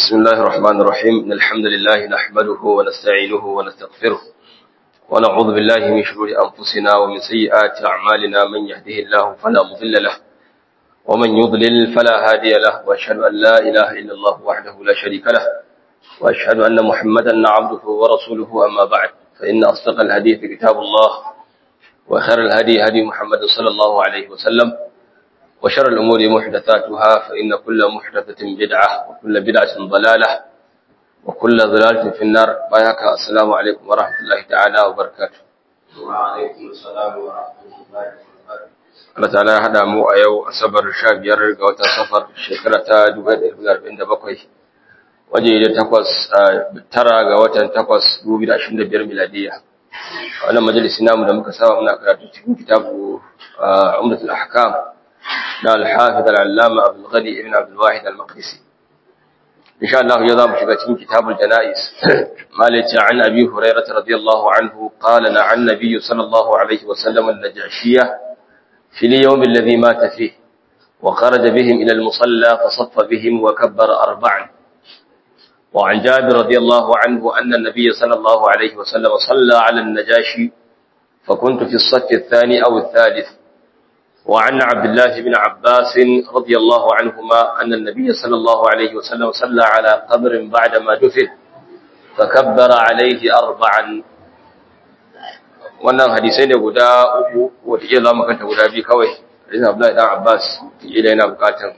بسم الله الرحمن الرحيم إن الحمد لله نحمده ونستعينه ونستغفره ونعوذ بالله من شرور أنفسنا ومن سيئات أعمالنا من يهده الله فلا مضل له ومن يضلل فلا هادي له وأشهد أن لا إله إلا الله وحده لا شريك له وأشهد أن محمدا عبده ورسوله أما بعد فإن أصدق الحديث كتاب الله وخير الهدي هدي محمد صلى الله عليه وسلم وشر الأمور محدثاتها فإن كل محدثة بدعة وكل بدعة ضلالة وكل ضلالة في النار بايك السلام عليكم ورحمة الله تعالى وبركاته وعليكم السلام ورحمة الله وبركاته Allah ta'ala ya hada mu a yau asabar 15 ga watan safar shekara ta 1947 waje da takwas tara ga watan takwas 2025 miladiya wannan majalisi namu da muka saba muna karatu cikin kitabu Umdatul Ahkam na al-Hafiz al-Allama Abdul Ghani ibn Abdul Wahid al-Maqdisi insha Allah yau zamu shiga cikin kitabul janaiz malaci an Abi Hurairah radiyallahu anhu qala na an nabiy sallallahu alaihi wa sallam an-najashiyah في اليوم الذي مات فيه وخرج بهم إلى المصلى فصف بهم وكبر أربعا وعن جابر رضي الله عنه أن النبي صلى الله عليه وسلم صلى على النجاشي فكنت في الصف الثاني أو الثالث وعن عبد الله بن عباس رضي الله عنهما أن النبي صلى الله عليه وسلم صلى على قبر بعدما دفن فكبر عليه أربعا wannan hadisai ne guda uku wata iya za mu kanta guda biyu kawai hadisin Abdullahi dan Abbas ila yana bukatan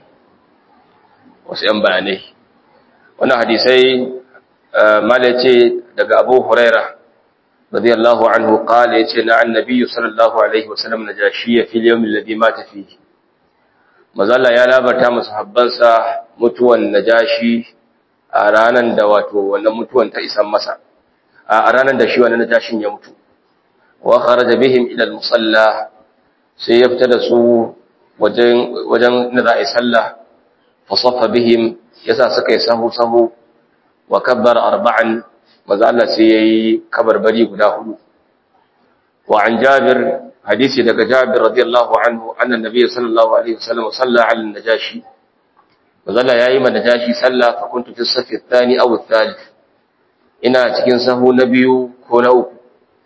wasu yan bayanai wannan hadisai mala ce daga Abu Huraira radiyallahu anhu qala yace na annabi sallallahu alaihi wasallam najashiya fil yawm alladhi mata fihi mazalla ya labarta masahabbansa mutuwan najashi a ranan da wato wannan mutuwan ta isan masa a ranan da shi wannan najashin ya mutu wa kharaja bihim ila al-musalla sai ya fita da su wajen wajen da za a yi sallah fa saffa bihim yasa suka yi sahu sahu wa kabbara arba'an maza Allah sai yayi kabarbari guda hudu wa an Jabir hadisi daga Jabir radiyallahu anhu anna nabiy sallallahu alaihi wasallam salla ala najashi maza Allah yayi ma najashi sallah fa kuntu fi safi ath-thani aw ath-thalith ina cikin sahu na biyu ko na uku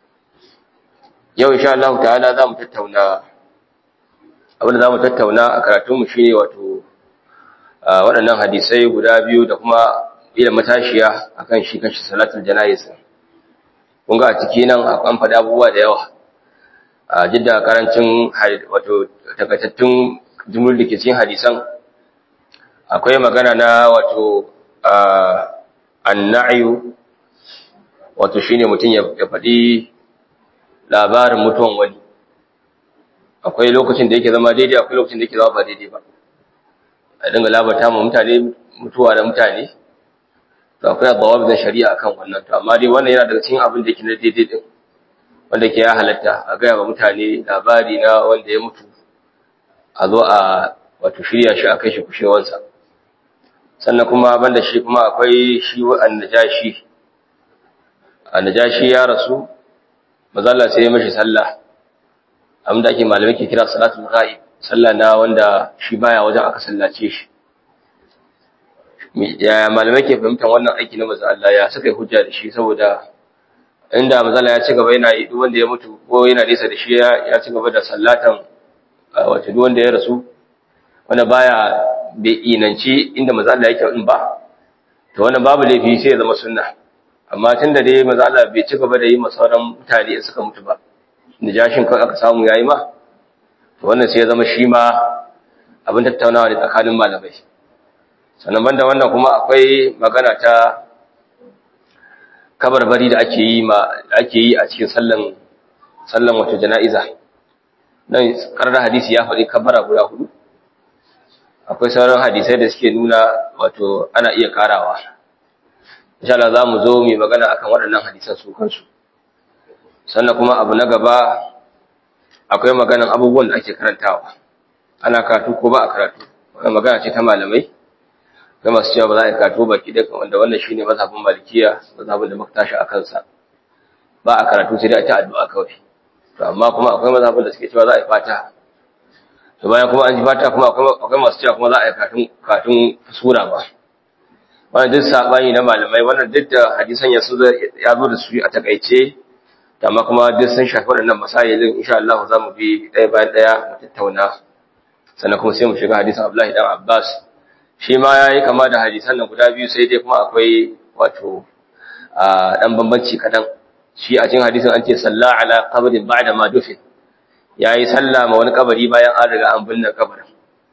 yau insha Allah ta'ala za mu tattauna abin da za mu tattauna a karatunmu shi ne wato waɗannan hadisai guda biyu da kuma ila matashiya a kan shi kanshi salatul janayis kun ga a ciki nan an faɗi abubuwa da yawa a jidda karancin wato takaitattun jumlur da ke cikin hadisan akwai magana na wato annayu wato shine mutum ya faɗi labarin mutuwan wani akwai lokacin da yake zama daidai akwai lokacin da yake zama ba daidai ba a dinga labarta mu mutane mutuwa da mutane to akwai abawa da shari'a akan wannan to amma dai wannan yana daga cikin abin da yake na daidai din wanda ke ya halatta a gaya wa mutane labari na wanda ya mutu a zo a wato shirya shi a kai shi kushewansa sannan kuma banda shi kuma akwai shi wa'an najashi annajashi ya rasu mazalla sai ya mashi sallah abinda ake malamai ke kira salatul ghaib sallah na wanda shi baya wajen aka sallace shi ya malamai ke fahimtar wannan aiki na manzo Allah ya suka yi hujja da shi saboda inda mazalla ya ci gaba yana yi duk wanda ya mutu ko yana nesa da shi ya ci gaba da sallatan wato duk wanda ya rasu wanda baya bai inanci inda manzo Allah yake in ba to wannan babu laifi sai ya zama sunna amma tun da dai maza Allah bai ci gaba da yi masauran mutane in suka mutu ba jashin kan aka samu yayi ma to wannan sai ya zama shi ma abin tattaunawa ne tsakanin malamai sannan banda wannan kuma akwai magana ta kabarbari da ake yi ma ake yi a cikin sallan sallan wato jana'iza dan karar hadisi ya faɗi kabara guda hudu akwai sauran hadisai da suke nuna wato ana iya karawa insha Allah za mu zo mu magana akan waɗannan hadisan su kansu sannan kuma abu na gaba akwai maganan abubuwan da ake karantawa ana karatu ko ba a karatu wannan magana ce ta malamai ga masu cewa ba za a yi karatu baki da wanda wannan shine mazhabin malikiya mazhabin da muka tashi a kansa ba a karatu sai dai a ta addu'a kawai to amma kuma akwai mazhabin da suke cewa za a yi fata to bayan kuma an ji fata kuma akwai masu cewa kuma za a yi katun katun sura ba wannan duk sabani na malamai wannan duk da hadisan ya zo ya zo da su a takaice amma kuma duk sun shafi waɗannan masailin insha Allah za mu bi ɗaya bayan ɗaya mu tattauna sannan kuma sai mu shiga hadisin Abdullahi dan Abbas shi ma yayi kama da hadisan nan guda biyu sai dai kuma akwai wato dan bambanci kadan shi a cikin hadisin an ce salla ala qabrin ba'da ma dufin yayi sallah ma wani kabari bayan an riga an binne kabarin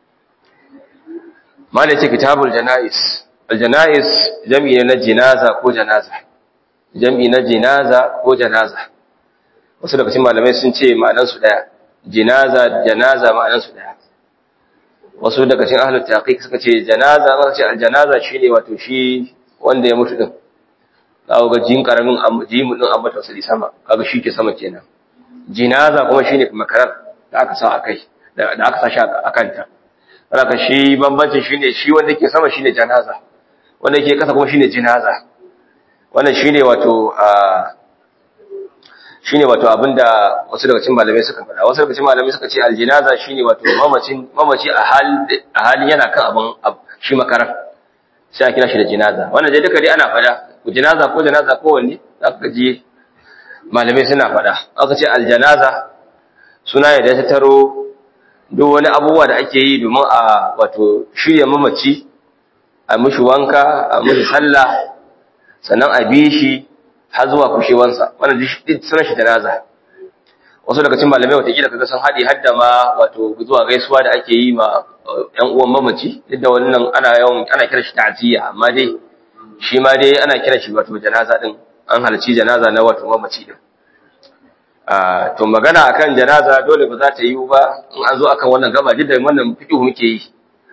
malai ce kitabul janais al janais jam'i na jinaza ko janaza jam'i na jinaza ko janaza wasu daga cikin malamai sun ce ma'anar su daya jinaza janaza ma'anar su daya wasu daga cikin ahlul taqiq suka ce janaza aka ce al janaza shine wato shi wanda ya mutu din kawo ga jin karamin jimu din amma tausali sama kaga shi ke sama kenan jinaza kuma shine makarar da aka sa akai da aka sa shi a kanta haka shi bambancin shine shi wanda ke sama shine janaza wanda ke kasa kuma shine jinaza wannan shine wato a shine wato abinda wasu daga cikin malamai suka faɗa wasu daga cikin malamai suka ce aljinaza shine wato mamacin mamaci a hal a halin yana kan abin shi makarar sai a kira shi da jinaza wannan dai duka dai ana faɗa jinaza ko janaza ko wanne zaka ji malamai suna faɗa aka ce aljanaza suna ne da ta taro duk wani abubuwa da ake yi domin a wato shirya mamaci a mishi wanka a mishi sallah sannan a bi shi har zuwa kushewansa wannan duk sunan shi janaza wasu daga cikin malamai watakila kaga sun haɗe hadda ma wato zuwa gaisuwa da ake yi ma ƴan uwan mamaci duk da wannan ana yawan ana kira shi ta'ziya amma dai shi ma dai ana kira shi wato janaza din an halarci janaza na wato mamaci din to magana akan janaza dole ba za ta yi ba in an zo akan wannan gaba duk da wannan fiqh muke yi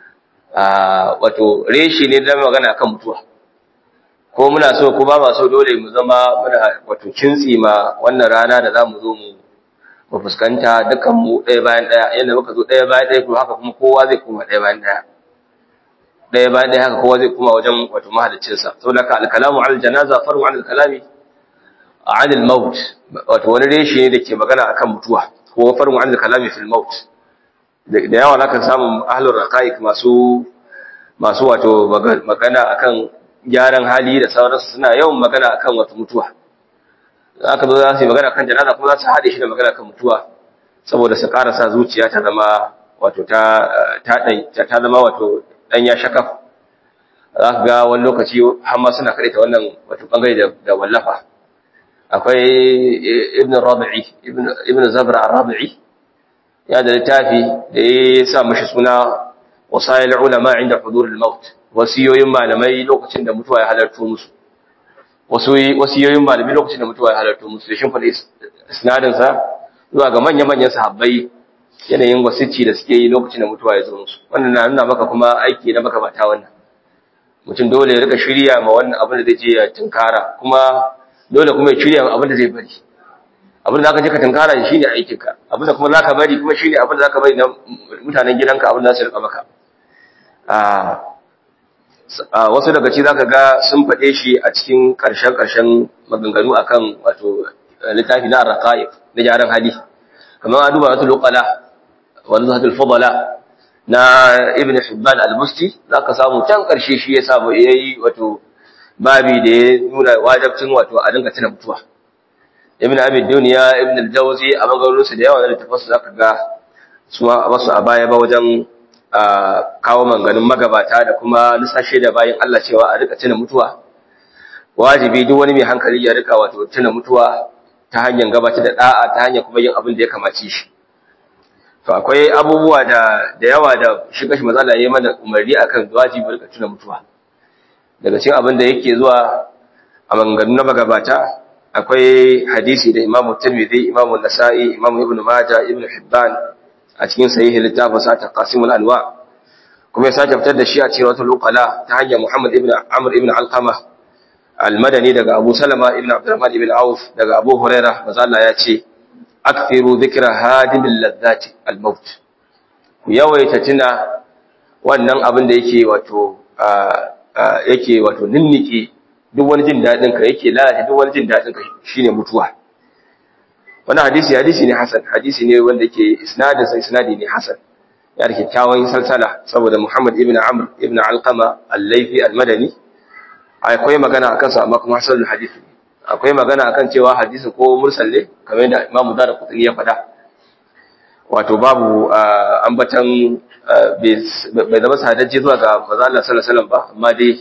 wato reshi ne da magana akan mutuwa ko muna so ko ba ma so dole mu zama muna wato kintsi ma wannan rana da zamu zo mu mu fuskanta dukan mu ɗaya bayan ɗaya yanda muka zo ɗaya bayan ɗaya to haka kuma kowa zai koma ɗaya bayan ɗaya ɗaya bayan ɗaya haka kowa zai koma wajen wato mahaliccinsa saboda ka al-kalamu al janaza faru an al-kalami an al-maut wato wani reshe ne da ke magana akan mutuwa ko farin wa'an kalami fil maut da yawa na kan samun ahlur raqaiq masu masu wato magana akan gyaran hali da sauransu suna yawan magana akan wato mutuwa aka zo za su yi magana kan janaza kuma za su haɗe shi da magana kan mutuwa saboda su ƙara sa zuciya ta zama wato ta ta ta zama wato dan ya shakaf za ka ga wani lokaci har ma suna kaɗaita wannan wato bangare da wallafa akwai ibn rabi'i ibn zabra ar-rabi'i ya da littafi da ya sa mashi suna wasayil ulama inda hudur al-maut wasiyoyin malamai lokacin da mutuwa ya halarto musu wasiyoyin malamai lokacin da mutuwa ya halarto musu da shin faɗi isnadin sa zuwa ga manyan manyan sahabbai yanayin wasici da suke yi lokacin da mutuwa ya zo musu wannan na nuna maka kuma aiki na maka mata wannan mutum dole ya rika shirya ma wannan abin da zai je ya tunkara kuma dole kuma ya shirya abin da zai bari abin da zaka je ka tunkara shi ne aikinka abin da kuma zaka bari kuma shi ne abin da zaka bari na mutanen gidanka abin da za su rika maka a wasu daga ci zaka ga sun faɗe shi a cikin ƙarshen ƙarshen maganganu akan wato littafi na arqaib na jaran hali kamar a duba wasu loqala wani zahatul fadala na ibn hibban al-musti zaka samu can ƙarshe shi ya samu yayi wato babi da ya nuna wajabcin wato a dinga tuna mutuwa ibn abi dunya ibn al-jawzi a magarurusu da yawa da tafasu zaka ga su wasu a baya ba wajen kawo manganin magabata da kuma lissashe da bayan Allah cewa a rika tuna mutuwa wajibi duk wani mai hankali ya rika wato tuna mutuwa ta hanyar gabatar da da'a ta hanyar kuma yin abin da ya kamace shi to akwai abubuwa da da yawa da shi kashi matsala yayi mana umarni akan wajibi rika tuna mutuwa daga cikin abin da yake zuwa a maganganu na magabata akwai hadisi da Imam Tirmidhi Imam Nasa'i Imam Ibn Majah Ibn Hibban a cikin sahihi littafin sa Taqasimul Anwa kuma ya sake fitar da shi a cikin wata lokala ta hanyar Muhammad ibn Amr ibn Alqama al-Madani daga Abu Salama ibn Abdurrahman ibn Auf daga Abu Hurairah manzo Allah ya ce akthiru dhikra hadimil ladzati al-maut ku yawaita tuna wannan abin da yake wato yake wato ninnike duk wani jin dadin ka yake lalata duk wani jin dadin ka shine mutuwa wannan hadisi hadisi ne hasan hadisi ne wanda yake isnadin sa isnadi ne hasan ya da kyakkyawan salsala saboda Muhammad ibn Amr ibn Alqama al-Laythi al-Madani akwai magana akan sa amma kuma hasanul hadith akwai magana akan cewa hadisi ko mursal ne kamar yadda Imam Dara Qutni ya faɗa wato babu ambatan bai zama sadajje zuwa ga manzo Allah sallallahu alaihi wasallam ba amma dai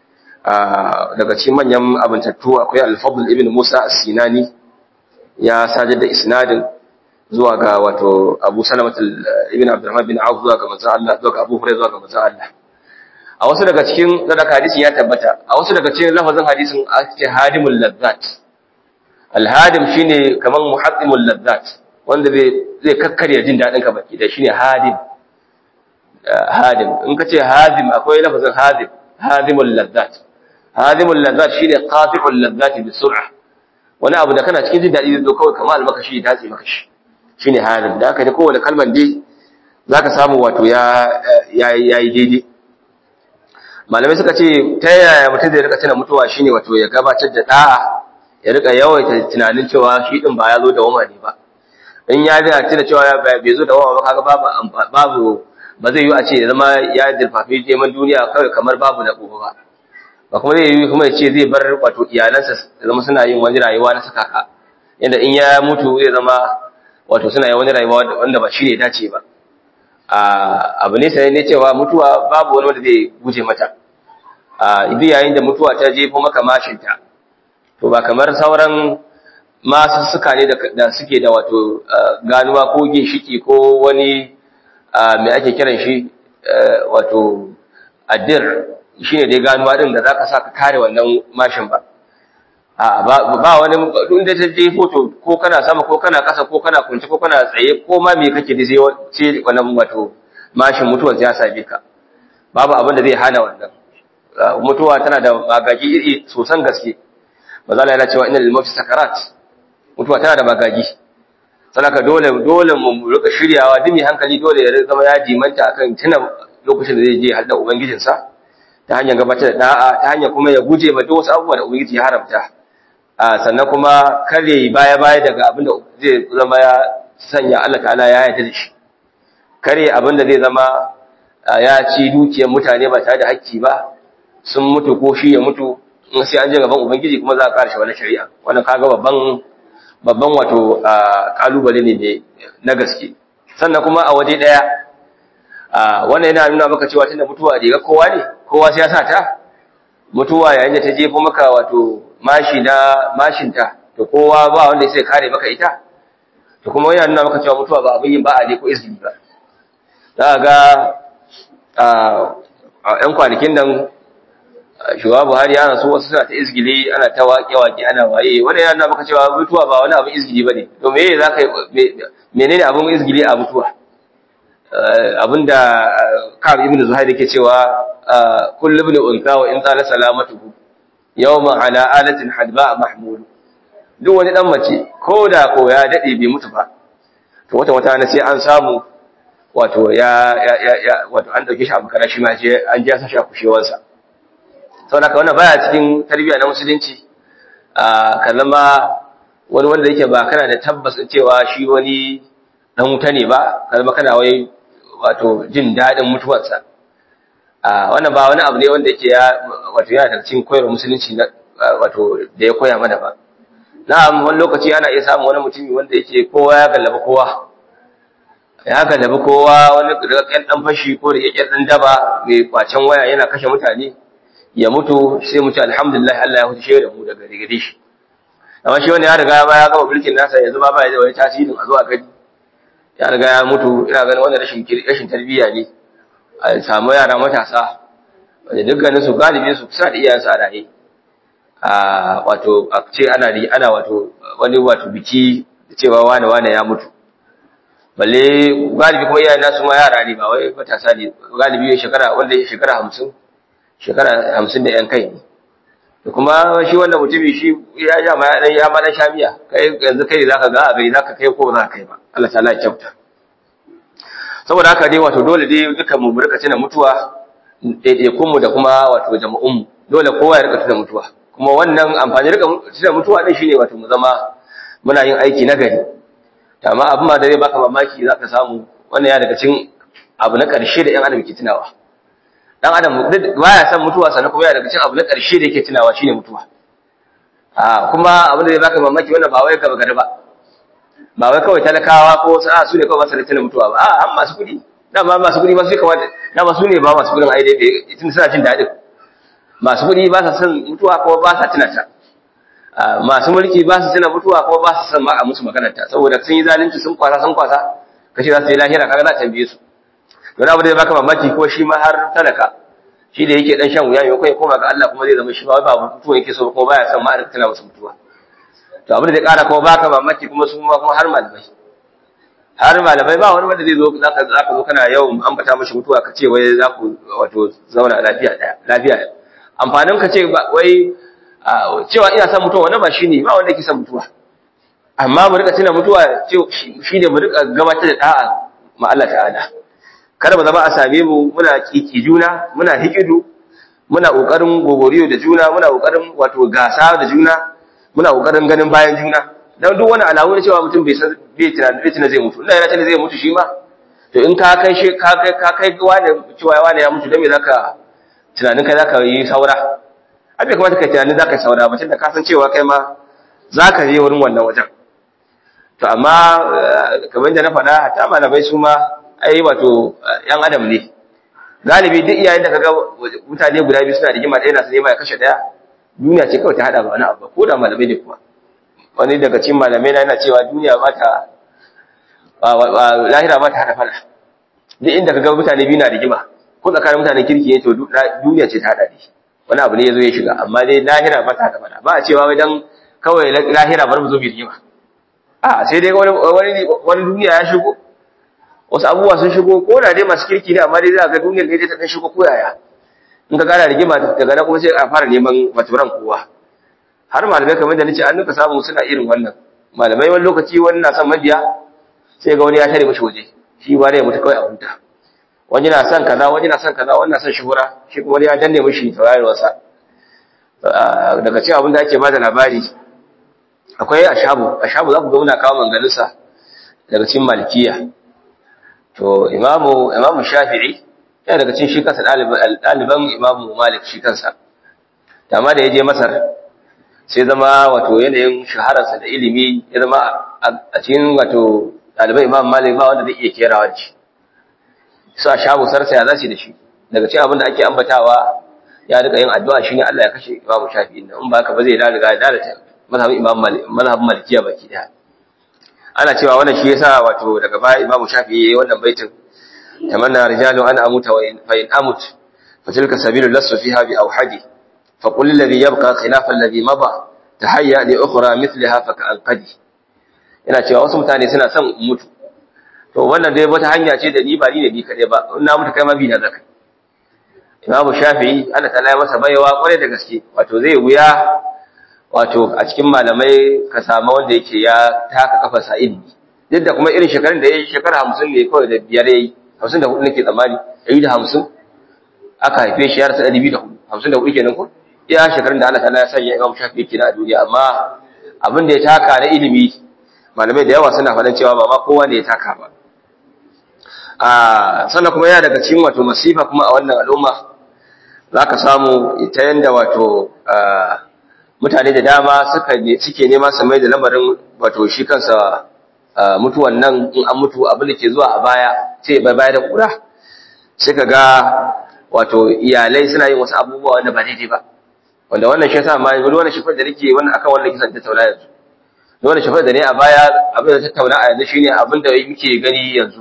daga cikin manyan abintattu akwai Al-Fadl ibn Musa As-Sinani ya sajar da isnadin zuwa ga wato Abu Salamat ibn Abdurrahman bin Auf zuwa ga manzo Allah zuwa ga Abu Hurairah zuwa ga manzo Allah a wasu daga cikin daga hadisin ya tabbata a wasu daga cikin lafazin hadisin ake hadimul ladzat al-hadim shine kaman muhaddimul ladzat wanda zai kakkarya jin dadin ka baki da shine hadim hadim in ka ce hadim akwai lafazin hadim hadimul ladzat hadimul ladzat shine qati'ul ladzat bi sur'a wani abu da kana cikin jin dadi zai zo kawai kamar almakashi ya dace maka shi shine hadim da haka da kowane kalman dai zaka samu wato ya yayi daidai malamai suka ce ta yaya mutum zai rika tuna mutuwa shine wato ya gabatar da da'a ya rika yawaita tunanin cewa shi din ba ya zo da wama ne ba in ya ga tuna cewa bai zo da wama ba kaga babu babu ba zai yi a ce ya zama ya dirfafi neman duniya kawai kamar babu na gobe ba ba kuma zai yi kuma ya ce zai bar wato iyalansa zama suna yin wani rayuwa na sakaka yadda in ya mutu zai zama wato suna yin wani rayuwa wanda ba shi ne dace ba abu ne sai ne cewa mutuwa babu wani wanda zai guje mata idan yayin da mutuwa ta jefo maka mashinta to ba kamar sauran masu suka ne da suke da wato ganuwa ko ginshiki ko wani mai ake kiran shi wato addir shine dai ganuwa din da zaka sa ka kare wannan mashin ba ba wani duk da ta jefo to ko kana sama ko kana kasa ko kana kunci ko kana tsaye ko ma me kake da sai ce wannan wato mashin mutuwar ya same ka babu abin da zai hana wannan mutuwa tana da magaji iri sosan gaske mazala yana cewa inna lil mauti sakarat mutuwa tana da magaji sanaka dole dole mu rika shiryawa dumi hankali dole ya zama ya dimanta akan tuna lokacin da zai je halda ubangijinsa ta hanyar gabatar da da'a ta hanyar kuma ya guje ma duk wasu abubuwa da ubangiji ya haramta sannan kuma kare baya baya daga abin da zai zama ya sanya Allah ta'ala ya yarda da shi kare abin da zai zama ya ci dukiyar mutane ba tare da hakki ba sun mutu ko shi ya mutu in sai an je gaban ubangiji kuma za a karshe wani shari'a wannan kaga babban babban wato kalubale ne na gaske sannan kuma a waje daya wannan yana nuna maka cewa tunda mutuwa riga kowa ne kowa sai ya sa ta mutuwa yayin da ta jefo maka wato mashi na mashinta to kowa ba wanda sai kare maka ita to kuma yana nuna maka cewa mutuwa ba abin yin ba a ne ko izini ba za ga a ‘yan kwanakin nan shugaba buhari ana so wasu suna ta izgili ana ta waƙe-waƙe ana waye wani yana maka cewa mutuwa ba wani abin izgili ba ne to me za ka menene abin izgili a mutuwa abinda ka'ab ibn zuhair yake cewa kullu ibn unsa wa in tsala salamatuhu yawma ala alatin hadba mahmud duk wani dan mace ko da ko ya dade bai mutu ba to wata wata na sai an samu wato ya ya wato an dauke shi a makara shi ma je an je sa shi a kushewansa saboda ka wannan baya cikin tarbiyya na musulunci a kalama wani wanda yake ba kana da tabbas cewa shi wani dan wuta ne ba kalma kana wai wato jin dadin mutuwarsa a wannan ba wani abu ne wanda yake ya wato yana daga cikin koyarwar musulunci na wato da ya koya mana ba na'am wani lokaci ana iya samun wani mutumi wanda yake kowa ya gallaba kowa ya gallaba kowa wani daga ƙyan dan fashi ko da ƙyan dan daba mai kwacen waya yana kashe mutane ya mutu sai mu ce alhamdulillah Allah ya huce da mu daga gare shi amma shi wanda ya riga ba ya gama mulkin nasa yanzu ba ba ya da wani tasirin a zuwa gani ya riga ya mutu ina ganin wannan rashin rashin tarbiyya ne a samu yara matasa wanda dukkanin su galibin su kusa da iyayensu a raye a wato a ce ana ana wato wani wato biki da cewa wane wane ya mutu balle galibi kuma iyayen nasu ma yara ne ba wai matasa ne galibi shekara wanda ya shekara hamsin shekara hamsin da yan kai ne da kuma shi wannan mutumi shi ya ja ma ya ya ma dan shamiya kai yanzu kai zaka ga a gari zaka kai ko ba za ka kai ba Allah ta'ala ya kyauta saboda haka dai wato dole dai dukan mu rika tuna mutuwa ɗaiɗaikun mu da kuma wato jama'un mu dole kowa ya rika tuna mutuwa kuma wannan amfani rika tuna mutuwa din shine wato mu zama muna yin aiki na gari amma abin ma da zai baka mamaki zaka samu wannan ya daga cikin abu na ƙarshe da ƴan adam ke tunawa dan adam baya son mutuwa sannan kuma yana daga cikin abu na ƙarshe da yake tunawa shine mutuwa a kuma abin da zai baka mamaki wannan ba wai gaba gari ba ba wai kawai talakawa ko wasu a su ne kawai ba su da tunan mutuwa ba a an masu kuɗi dama masu kuɗi ba su kamata dama su ne ba masu kuɗin ai dai tun suna jin daɗin masu kuɗi ba sa son mutuwa ko ba sa tuna ta masu mulki ba su tuna mutuwa ko ba su son ma a musu maganarta saboda sun yi zalunci sun kwasa sun kwasa kace za su yi lahira kaga za ta tambaye su don abu da baka mamaki ko shi ma har talaka shi da yake dan shan wuya yau kai koma ga Allah kuma zai zama shi ba ba mutuwa yake so kuma baya son ma a tana masa mutuwa to abin da zai kara kuma baka mamaki kuma su ma kuma har malamai har malamai ba wani wanda zai zo zaka zaka zo kana yau ambata mishi mutuwa ka ce wai za ku wato zauna lafiya daya lafiya amfanin ka ce wai cewa ina son mutuwa wannan ba shine ba wanda yake son mutuwa amma mu rika tuna mutuwa shine mu rika gabatar da da'a ma Allah ta'ala kada mu zama a same mu muna kiki juna muna hikidu muna kokarin gogoriyo da juna muna kokarin wato gasa da juna muna kokarin ganin bayan juna dan duk wani alamu ne cewa mutum bai san bai tunanin bai tunanin zai mutu ina yana tunanin zai mutu shi ma to in ka kai shi ka kai ka kai wani cewa wani ya mutu dan me zaka tunanin kai zaka yi saura abin kamata kai tunanin zaka yi saura ba tunda ka san cewa kai ma zaka je wurin wannan wajen to amma kamar da na faɗa ta malamai su ma ai wato ‘yan adam ne galibi duk iyayen da kaga mutane guda biyu suna rigima ɗaya na su nema ya kashe ɗaya duniya ce kawai ta haɗa ba wani abu ko da malamai ne kuma wani daga cikin malamai na yana cewa duniya ba ta lahira ba ta haɗa fada duk inda kaga mutane biyu na rigima ko tsakanin mutanen kirki ne to duniya ce ta haɗa ne wani abu ne ya zo ya shiga amma dai lahira ba ta haɗa fada ba a cewa wajen kawai lahira bar mu zo mu rigima a sai dai wani duniya ya shigo wasu abubuwa sun shigo ko da dai masu kirki ne amma dai za ga duniyar ne ta dan shigo koyaya in ka gana rigima daga nan kuma sai a fara neman maturan kowa har malamai kamar da nace an nuka samu suna irin wannan malamai wani lokaci wani na son mabiya sai ga wani ya tare mishi waje shi ba da ya mutu kawai a huta wani na son kaza wani na son kaza wani na son shuhura shi kuma ya danne mishi taurayarwarsa daga cikin abin da ake bada labari akwai ashabu ashabu za ku ga muna kawo manganinsa daga cikin malikiya to imamu imamu shafi'i yana daga cikin shi kansa ɗaliban imamu malik shi kansa amma da ya je masar sai zama wato yanayin shahararsa da ilimi ya zama a cikin wato ɗaliban imamu malik ba wanda zai iya kerawa da shi su a shabu sarsa ya zace da shi daga cikin abin da ake ambatawa ya rika yin addu'a shine Allah ya kashe imamu shafi'i in ba haka ba zai riga ya dalata mazhabin imamu malik mazhabin malikiya baki daya ana cewa wannan shi yasa wato daga baya Imam Shafi'i yayi wannan baitin tamanna rijalu an amuta wa in fa in amut fa tilka sabilu lasu fiha bi awhadi fa qul alladhi yabqa khilafa alladhi mada tahayya li ukhra mithlaha fa ka'anqadi ina cewa wasu mutane suna son mutu to wannan dai wata hanya ce da ni ba ni ne ni kade ba in na mutu kai ma bi na zaka Imam Shafi'i Allah ta'ala ya masa baiwa kware da gaske wato zai wuya wato a cikin malamai ka samu wanda yake ya taka kafa sa ilimi duk da kuma irin shekarun da ya yi shekara hamsin ne kawai da biyar ya yi hamsin da hudu nake tsammani ɗari da hamsin aka haife shi ya rasa ɗari biyu da hudu hamsin da hudu kenan ko iya shekarun da Allah ta'ala ya sanya imam shafi yake a duniya amma abin da ya taka na ilimi malamai da yawa suna faɗin cewa ba ma kowa ne ya taka ba a sannan kuma yana daga cikin wato masifa kuma a wannan al'umma za ka samu ta yanda wato mutane da dama suka suke nema su mai da lamarin wato shi kansa mutuwan nan in an mutu abin da ke zuwa a baya sai bai baya da kura sai ka ga wato iyalai suna yin wasu abubuwa wanda ba daidai ba wanda wannan shi yasa ma yanzu wannan shafar da nake wannan akan wannan kisan tattauna yanzu wannan shafar da ne a baya abin da tattauna a yanzu shine abin da muke gani yanzu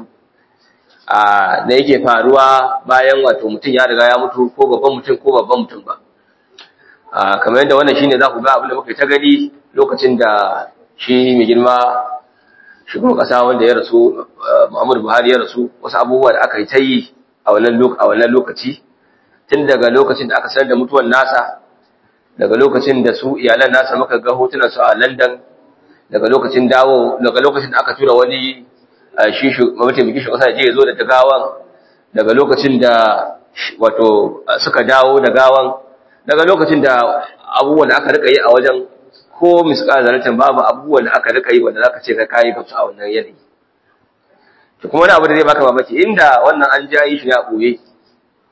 a da yake faruwa bayan wato mutum ya riga ya mutu ko babban mutum ko babban mutum ba kamar yadda wannan shine za ku ga abin da muka ta gani lokacin da shi mai girma shugaban kasa wanda ya rasu Muhammadu Buhari ya rasu wasu abubuwa da aka yi ta yi a wannan lokaci tun daga lokacin da aka sanar da mutuwan nasa daga lokacin da su iyalan nasa muka ga hotunan su a London daga lokacin dawo daga lokacin da aka tura wani shi mataimakin shugaban kasa je ya zo da gawan daga lokacin da wato suka dawo da gawan daga lokacin da abubuwan da aka rika yi a wajen ko misƙar zaratan babu abubuwan da aka rika yi wanda zaka ce ka kai gamsu a wannan yanayi to kuma wani abu da zai baka mamaki inda wannan an ja yi shi ne a ɓoye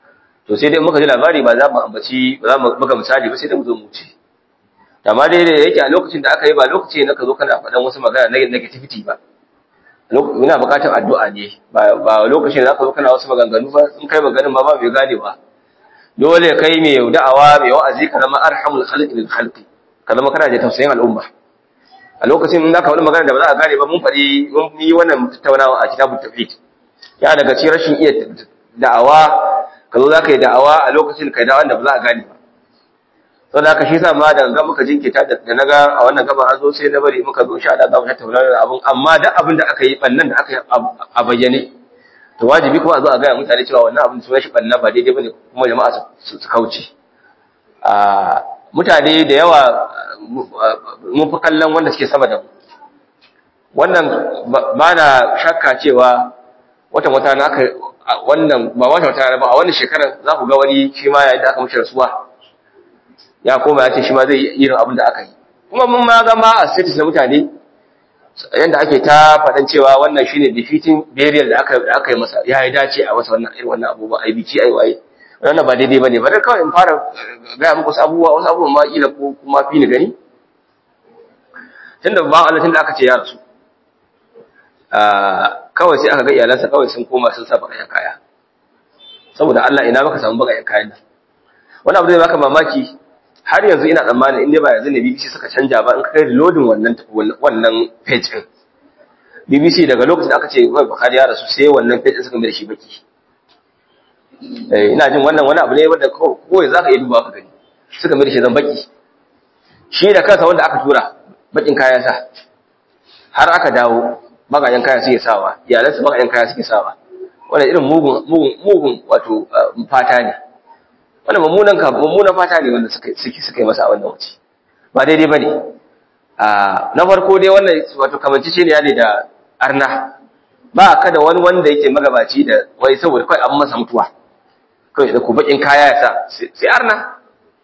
to sai dai muka ji labari ba za mu ambaci ba za mu buga misali ba sai dai mu zo mu ce amma dai da yake a lokacin da aka yi ba lokaci ne ka zo kana faɗan wasu magana na negativity ba muna buƙatar addu'a ne ba lokacin da zaka zo kana wasu maganganu ba in kai maganin ma ba bai gane ba dole kai mai da'awa mai wa'azi ka zama arhamul khalqi lil khalqi ka zama kana da tausayin al'umma a lokacin in zaka wani magana da ba za a gane ba mun faɗi mun yi wannan tattaunawa a kitabut tauhid ya daga cikin rashin iya da'awa ka zo zaka yi da'awa a lokacin kai da'awan da ba za a gane ba saboda haka shi yasa ma da ga muka jinkita da naga a wannan gaba an zo sai na bari muka zo sha Allah za mu tattauna da abun amma duk abin da aka yi bannan da aka yi a bayyane to wajibi kuma a zo a ga mutane cewa wannan abin sunan shi banna ba daidai bane kuma jama'a su kauce a mutane da yawa mun fi kallon wanda suke sama da mu wannan ba na shakka cewa watan wata na aka wannan ba watan wata ba a wannan shekarar za ku ga wani shi ma yayin da aka mishi rasuwa ya koma ya ce shi ma zai yi irin abin da aka yi kuma mun ma ga ma a status na mutane yanda ake ta faɗan cewa wannan shine defeating burial da aka aka yi masa ya yi dace a masa wannan irin wannan abubuwa ai biki ai waye wannan ba daidai bane ba dai kawai in fara ga muku wasu abubuwa wasu abubuwa ma kila ko kuma fi ni gani tunda ba Allah tunda aka ce ya rasu kawai sai aka ga iyalansa kawai sun koma sun sa bakayen kaya saboda Allah ina baka samu bakayen kayan nan wani abu zai baka mamaki har yanzu ina tsammanin in dai ba yanzu ne BBC suka canja ba in ka kai reloading wannan wannan page din BBC daga lokacin da aka ce wai Bukhari ya rasu sai wannan page suka mai da shi baki eh ina jin wannan wani abu ne wanda ko yanzu zaka iya duba ka gani suka mai da shi zan baki shi da kansa wanda aka tura bakin kaya sa har aka dawo bagayen kaya suke sawa iyalansu bagayen kaya suke sawa wannan irin mugun mugun mugun wato fata ne wannan mummunan ka mummunan fata ne wanda suka suke suka yi masa a wannan wuce ba daidai bane a na farko dai wannan wato kamancice ne ne da arna ba ka da wani wanda yake magabaci da wai saboda kai an masa mutuwa kai da ku bakin kaya ya sa sai arna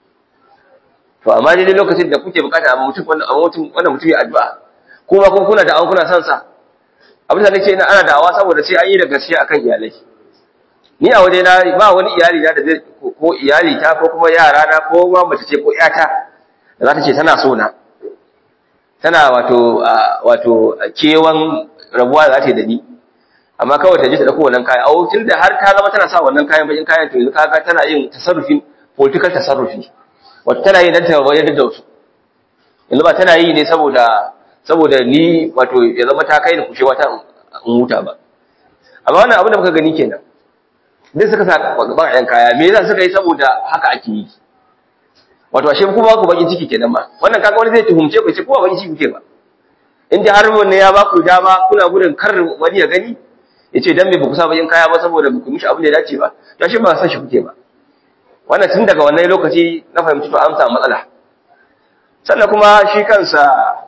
to amma dai lokacin da kuke bukata a mutum wannan mutum wannan mutum ya addu'a kuma kun kuna da an kuna son sa abin da nake ina ana da'awa saboda sai an yi da gaskiya akan iyalai ni a waje na ba wani iyali na da zai ko iyali ta ko kuma yara na ko ma mace ce ko yata da za ta ce tana so na tana wato wato kewan rabuwa za ta yi da ni amma kawai ta je ta dauko wannan kayan a tun da har ta zama tana sa wannan kayan bakin kayan to yanzu kaga tana yin tasarrufin political tasarrufi wato tana yi dan ta wajen da wasu yanzu ba tana yi ne saboda saboda ni wato ya zama ta kai da kushewa ta in huta ba amma wannan abin da muka gani kenan duk suka sa bakayen kaya me yasa suka yi saboda haka ake yi wato ashe kuma ku baki ciki kenan ba wannan kaga wani zai tuhumce ku ce kuma baki ciki kuke ba in dai har wannan ya ba ku dama kuna gudun kar wani ya gani ya ce dan me ba ku sa bakin kaya ba saboda ba ku mishi abin da ya dace ba to ashe ba san shi kuke ba wannan tun daga wannan lokaci na fahimci to an samu matsala sannan kuma shi kansa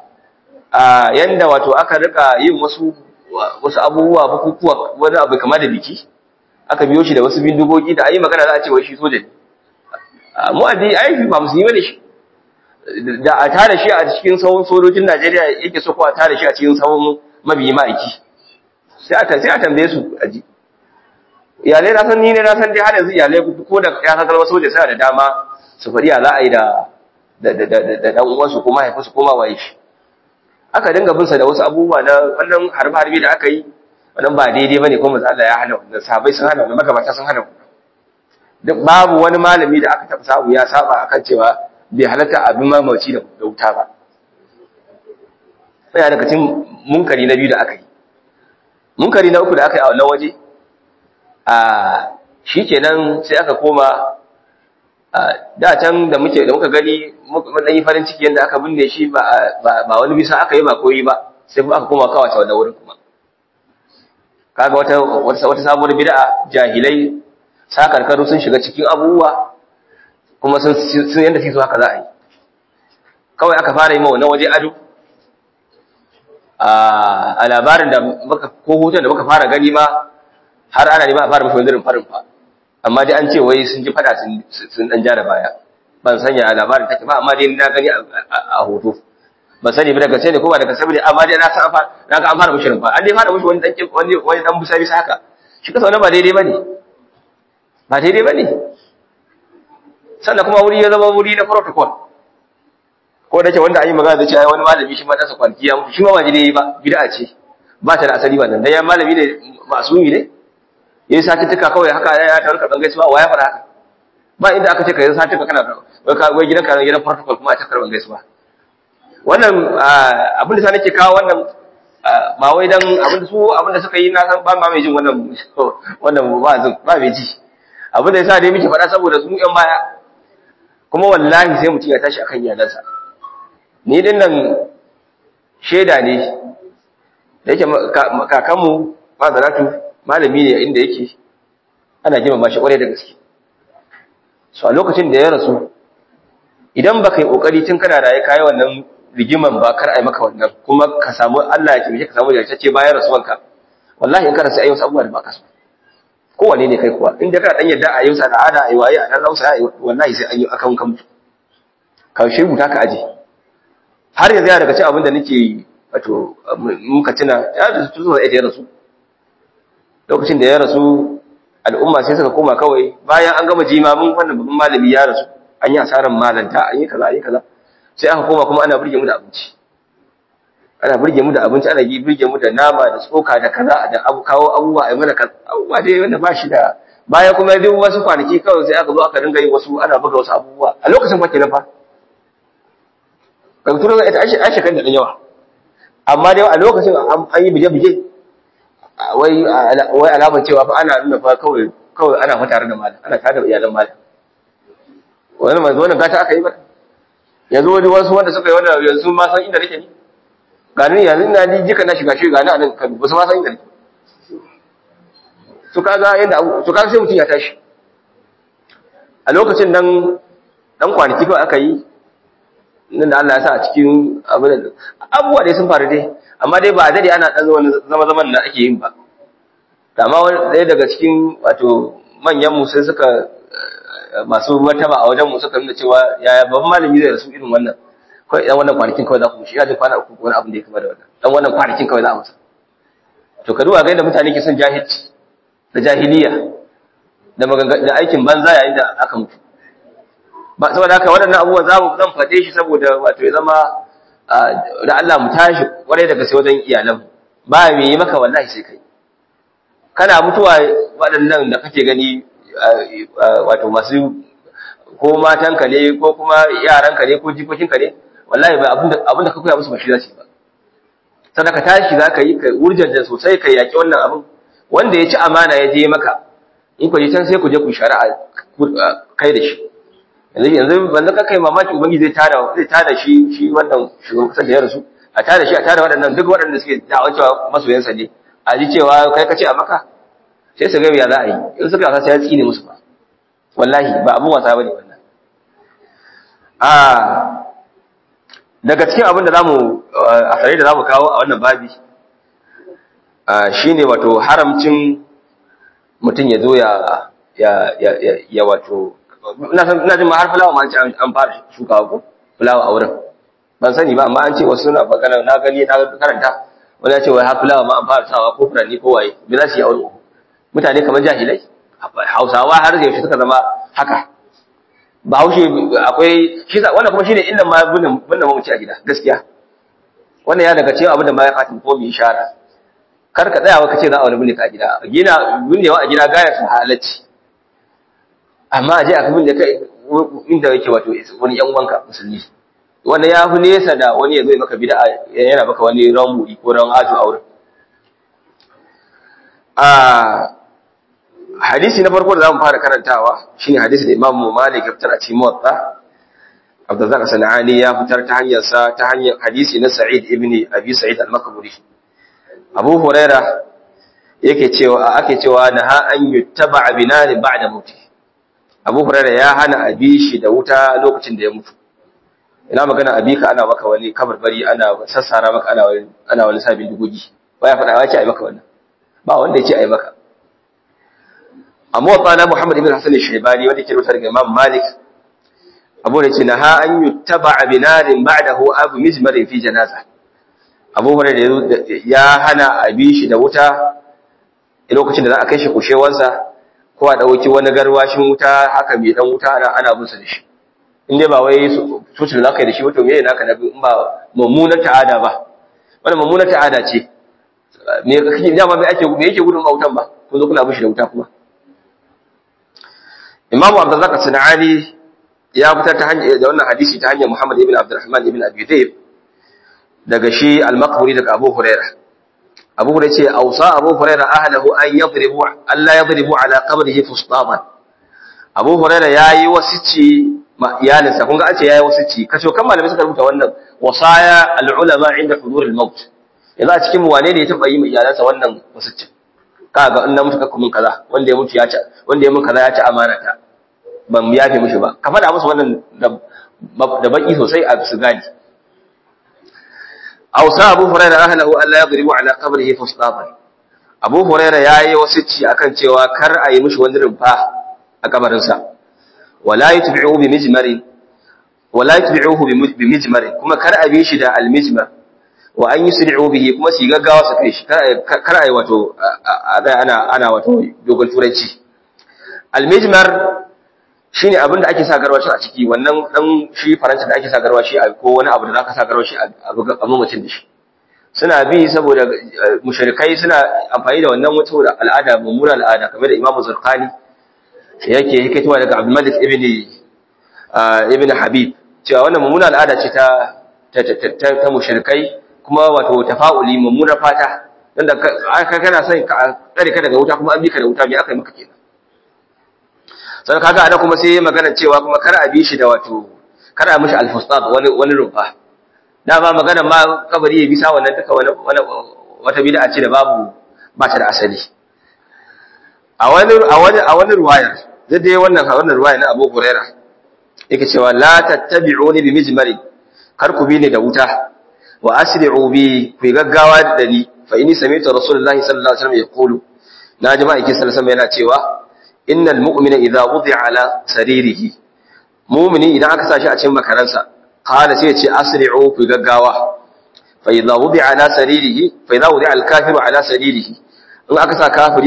a yanda wato aka rika yin wasu wasu abubuwa bukukuwa wani abu kamar da biki aka biyo shi da wasu bindigogi da ayi magana za a ce wai shi soja ne mu addini ai ba musulmi ne shi da a tare shi a cikin sahun sojojin Najeriya yake so ko a tare shi a cikin sahun mabiyi ma'aiki sai a sai a tambaye su aji iyalai na san ni ne na san dai har yanzu iyalai ko da ya san kalmar soja sai da dama su faɗi ya za a yi da da da da dan uwansu ko mahaifinsu ko ma waye shi aka dinga bin sa da wasu abubuwa na wannan harbe harbe da aka yi wannan ba daidai bane ko manzo Allah ya hana wannan sahabbai sun hana wannan magabata sun hana wannan duk babu wani malami da aka taɓa samu ya saba akan cewa bai halatta abin mamaci da wuta ba sai daga cikin munkari na biyu da aka yi munkari na uku da aka yi a wannan waje a shikenan sai aka koma da can da muke da muka gani mun dan yi farin ciki yanda aka binne shi ba ba wani bisa aka yi ba koyi ba sai kuma aka koma kawace wannan wurin kuma kaga wata wata sabuwar bid'a jahilai sakarkaru sun shiga cikin abubuwa kuma sun sun yanda su haka za a yi kawai aka fara yi ma wannan waje ado a labarin da muka ko hoton da muka fara gani ma har ana nema a fara mafi wani farin fa amma dai an ce wai sun ji fada sun dan ja da baya ban sanya a labarin take ba amma dai na gani a hoto ban sani ba daga sai ne ko ba daga saboda amma dai na san na ga an fara mushirin fa an dai fara mushi wani dan wani wani dan busa bisa haka shi kasa wannan ba daidai bane ba daidai bane sannan kuma wuri ya zama wuri na protocol ko da ke wanda an yi magana da cewa wani malami shi ma ɗansa kwanki ya mutu shi ma ba daidai ba bid'a ce ba ta da asali ba nan dan ya malami ne masumi ne yayi satuttuka kawai haka ya ta rika bangai ba waya fara haka ba inda aka ce ka yi satuttuka kana wai ka wai gidan ka gidan protocol kuma a ta karban gaisuwa wannan abin da sa nake kawo wannan ba wai dan abin da su abin da suka yi na san ba ma mai jin wannan wannan wa'azin ba mai ji abin da yasa dai muke faɗa saboda su yan baya kuma wallahi sai mutum ya tashi akan iyalansa ni din nan shaida ne da yake kakanmu fazaratu malami ne inda yake ana girmama shi kwarai da gaske so a lokacin da ya rasu idan baka yi kokari tun kana raye kai wannan rigiman ba kar ai maka wannan kuma ka samu Allah ya taimake ka samu jartacce bayan rasuwanka wallahi in ka rasu ayyuka abubuwa da baka so kowane ne kai kuwa in da kana dan yadda a yau sa al'ada ai waye a dan rausa wallahi sai an yi akan kan mutu ka shi rubuta ka aje har yanzu ya daga cikin abin da nake wato muka tuna ya da su zuwa ya rasu lokacin da ya rasu al'umma sai suka koma kawai bayan an gama jimamin wannan babban malami ya rasu an yi asarar malanta an yi kaza an yi kaza sai aka koma kuma ana burge mu da abinci ana burge mu da abinci ana yi burge mu da nama da tsoka da kaza da abu kawo abubuwa ai mana kaza abubuwa dai wanda ba shi da baya kuma duk wasu kwanaki kawai sai aka zo aka dinga yi wasu ana buga wasu abubuwa a lokacin fa kenan fa kan turo ita an shekar da dan yawa amma dai a lokacin an yi bije-bije wai wai alamar cewa fa ana nuna fa kawai kawai ana fa tare da malam ana tare da iyalan malam wannan manzo wannan gata aka yi ba yanzu wani wasu wanda suka yi wannan yanzu ma san inda nake ni ga ni yanzu ina ni jika na shiga shi ga ni a nan kan ba su ma san inda nake su kaga yanda su kaga sai mutum ya tashi a lokacin nan dan kwanaki kawai aka yi nan da Allah ya sa a cikin abin abubuwa dai sun faru dai amma dai ba dai ana dan zama zaman da ake yin ba amma ɗaya daga cikin wato manyan mu sai suka masu martaba a wajen mu suka nuna cewa yaya babban malami zai rasu irin wannan kawai dan wannan kwanakin kawai za ku shi ya ji kwana uku wani abin da ya kama da wannan dan wannan kwanakin kawai za a masa to ka duba ga yadda mutane ke son jahilci da jahiliya da da aikin banza yayin da aka mutu ba saboda haka waɗannan abubuwan za mu zan faɗe shi saboda wato ya zama da Allah mu tashi kwarai daga sai wajen iyalan ba me yi maka wallahi sai kai kana mutuwa waɗannan da kake gani wato masu ko matanka ne ko kuma yaranka ne ko jikokinka ne wallahi ba abinda abinda ka koya musu ba shi za su yi ba sannan ka tashi za ka yi ka wurjar da sosai ka yaƙi wannan abin wanda ya ci amana ya je maka in ku je can sai ku je ku shari'a kai da shi yanzu yanzu banda ka kai mamaki ubangi zai tada zai tada shi shi wannan shugaban kasar da ya rasu a tada shi a tada waɗannan duk waɗanda suke da'awar cewa masoyansa ne a ji cewa kai ka ce a maka sai su ga ya za a yi in suka wasa sai ya tsine musu ba wallahi ba abun wasa bane wannan a daga cikin abin da zamu a tare da zamu kawo a wannan babi shine wato haramcin mutum ya zo ya ya ya wato ina jin ma har fulawa ma an ce an fara shukawa ko fulawa a wurin ban sani ba amma an ce wasu suna magana na gani na karanta wani ya ce wai har fulawa ma an fara sawa ko furanni ko waye me za su yi aure mutane kamar jahilai hausawa har yaushe suka zama haka ba haushe akwai shi wannan kuma shine illan ma bunnan bunnan mamaci a gida gaskiya wannan ya daga cewa abin da ma ya fatin ko mu ishara kar ka tsaya ka ce za a wani bunne ka gida gina bunnewa a gida gaya su halacci amma a je a kabin da kai inda yake wato wani yan uwanka musulmi wannan ya fi nesa da wani ya zo maka bid'a yana maka wani ran muri ko ran ajo a wurin a hadisi na farko da zamu fara karantawa shine hadisi da Imam Malik ya fitar a cikin Muwatta Abdurrazzaq Sanani ya fitar ta hanyar sa ta hanyar hadisi na Sa'id ibn Abi Sa'id al-Makburi Abu Huraira yake cewa ake cewa naha an yuttaba binari ba'da mauti Abu Huraira ya hana abi shi da wuta lokacin da ya mutu ina magana abi ka ana maka wani kabarbari ana sassara maka ana wani ana wani sabin dugogi baya faɗa ya ce ai maka wannan ba wanda ya ce ai maka amma wa qala Muhammad ibn Hasan al-Shaybani wanda ke rubuta daga Imam Malik Abu da ce naha an yuttaba binarin ba'dahu abu mizmar fi janaza Abu Hurairah ya hana abi shi da wuta lokacin da za a kai shi kushewansa ko a dauki wani garwashin wuta haka mai dan wuta ana ana bin sa da shi in dai ba wai sutur da kai da shi wato me naka na in ba mummunar ta'ada ba wannan mummunar ta'ada ce me kake dama me ake me yake gudun autan ba ko zo kuna bin shi da wuta kuma Imam Abdurrazzaq Sanani ya fitar ta hanyar da wannan hadisi ta hanyar Muhammad ibn Abdurrahman ibn Abi Dayb daga shi al-Maqburi daga Abu Hurairah Abu Hurairah ce ausa Abu Hurairah ahlahu an yadribu Allah yadribu ala qabrihi fustaban Abu Hurairah yayi wasici ma iyalinsa kun ga an ce yayi wasici kace kan malamai suka rubuta wannan wasaya al-ulama inda hudur al-maut yanzu a cikin wane ne ya taba yi ma iyalansa wannan wasici kaga in na mutu kakku mun kaza wanda ya mutu ya ci wanda ya mun kaza ya ci amana ta ban yafe mishi ba ka faɗa musu wannan da baki sosai a su gani awsa abu hurairah ahlahu alla yadribu ala qabrihi fustaban abu hurairah yayi wasicci akan cewa kar a yi mishi wani rumfa a kabarin sa wala yutbi'u bi mijmari wala yutbi'uhu bi mijmari kuma kar a bi shi da al mijmar wa an yusri'u bihi kuma su gaggawa su kai shi kar a yi wato ana ana wato dogon turanci al mijmar shine abin da ake sa garwashi a ciki wannan dan shi faransa da ake sa garwashi a ko wani abu da zaka sa garwashi a abin mutum da shi suna bi saboda mushrikai suna amfani da wannan wata al'ada mummuna al'ada kamar da Imam Zurqani yake hikatuwa daga Abdul Malik ibn ibn Habib cewa wannan mummuna al'ada ce ta ta ta mushrikai kuma wato tafa'uli mummuna fata dan da ka kana son ka tsare ka daga wuta kuma an bi ka da wuta me aka yi maka kenan sai kaga ana kuma sai magana cewa kuma kar a bi shi da wato kar a mishi alfustat wani wani rufa dama magana ma kabari ya bisa wannan duka wani wata bid'a ce da babu ba ta da asali a wani a wani a wani ruwaya da dai wannan wannan ruwaya na Abu Huraira yake cewa la tattabi'uni bi mijmari kar ku bi ni da wuta wa asri'u bi ku gaggawa da ni fa inni sami'tu rasulullahi sallallahu alaihi wasallam yaqulu na ji ma'aikin sallallahu alaihi wasallam yana cewa innal mu'mina idza wudi'a ala saririhi mu'mini idan aka sashi a cikin makaransa qala sai ya ce asri'u ku gaggawa fa idza wudi'a ala saririhi fa idza wudi'a al-kafiru ala saririhi in aka sa kafiri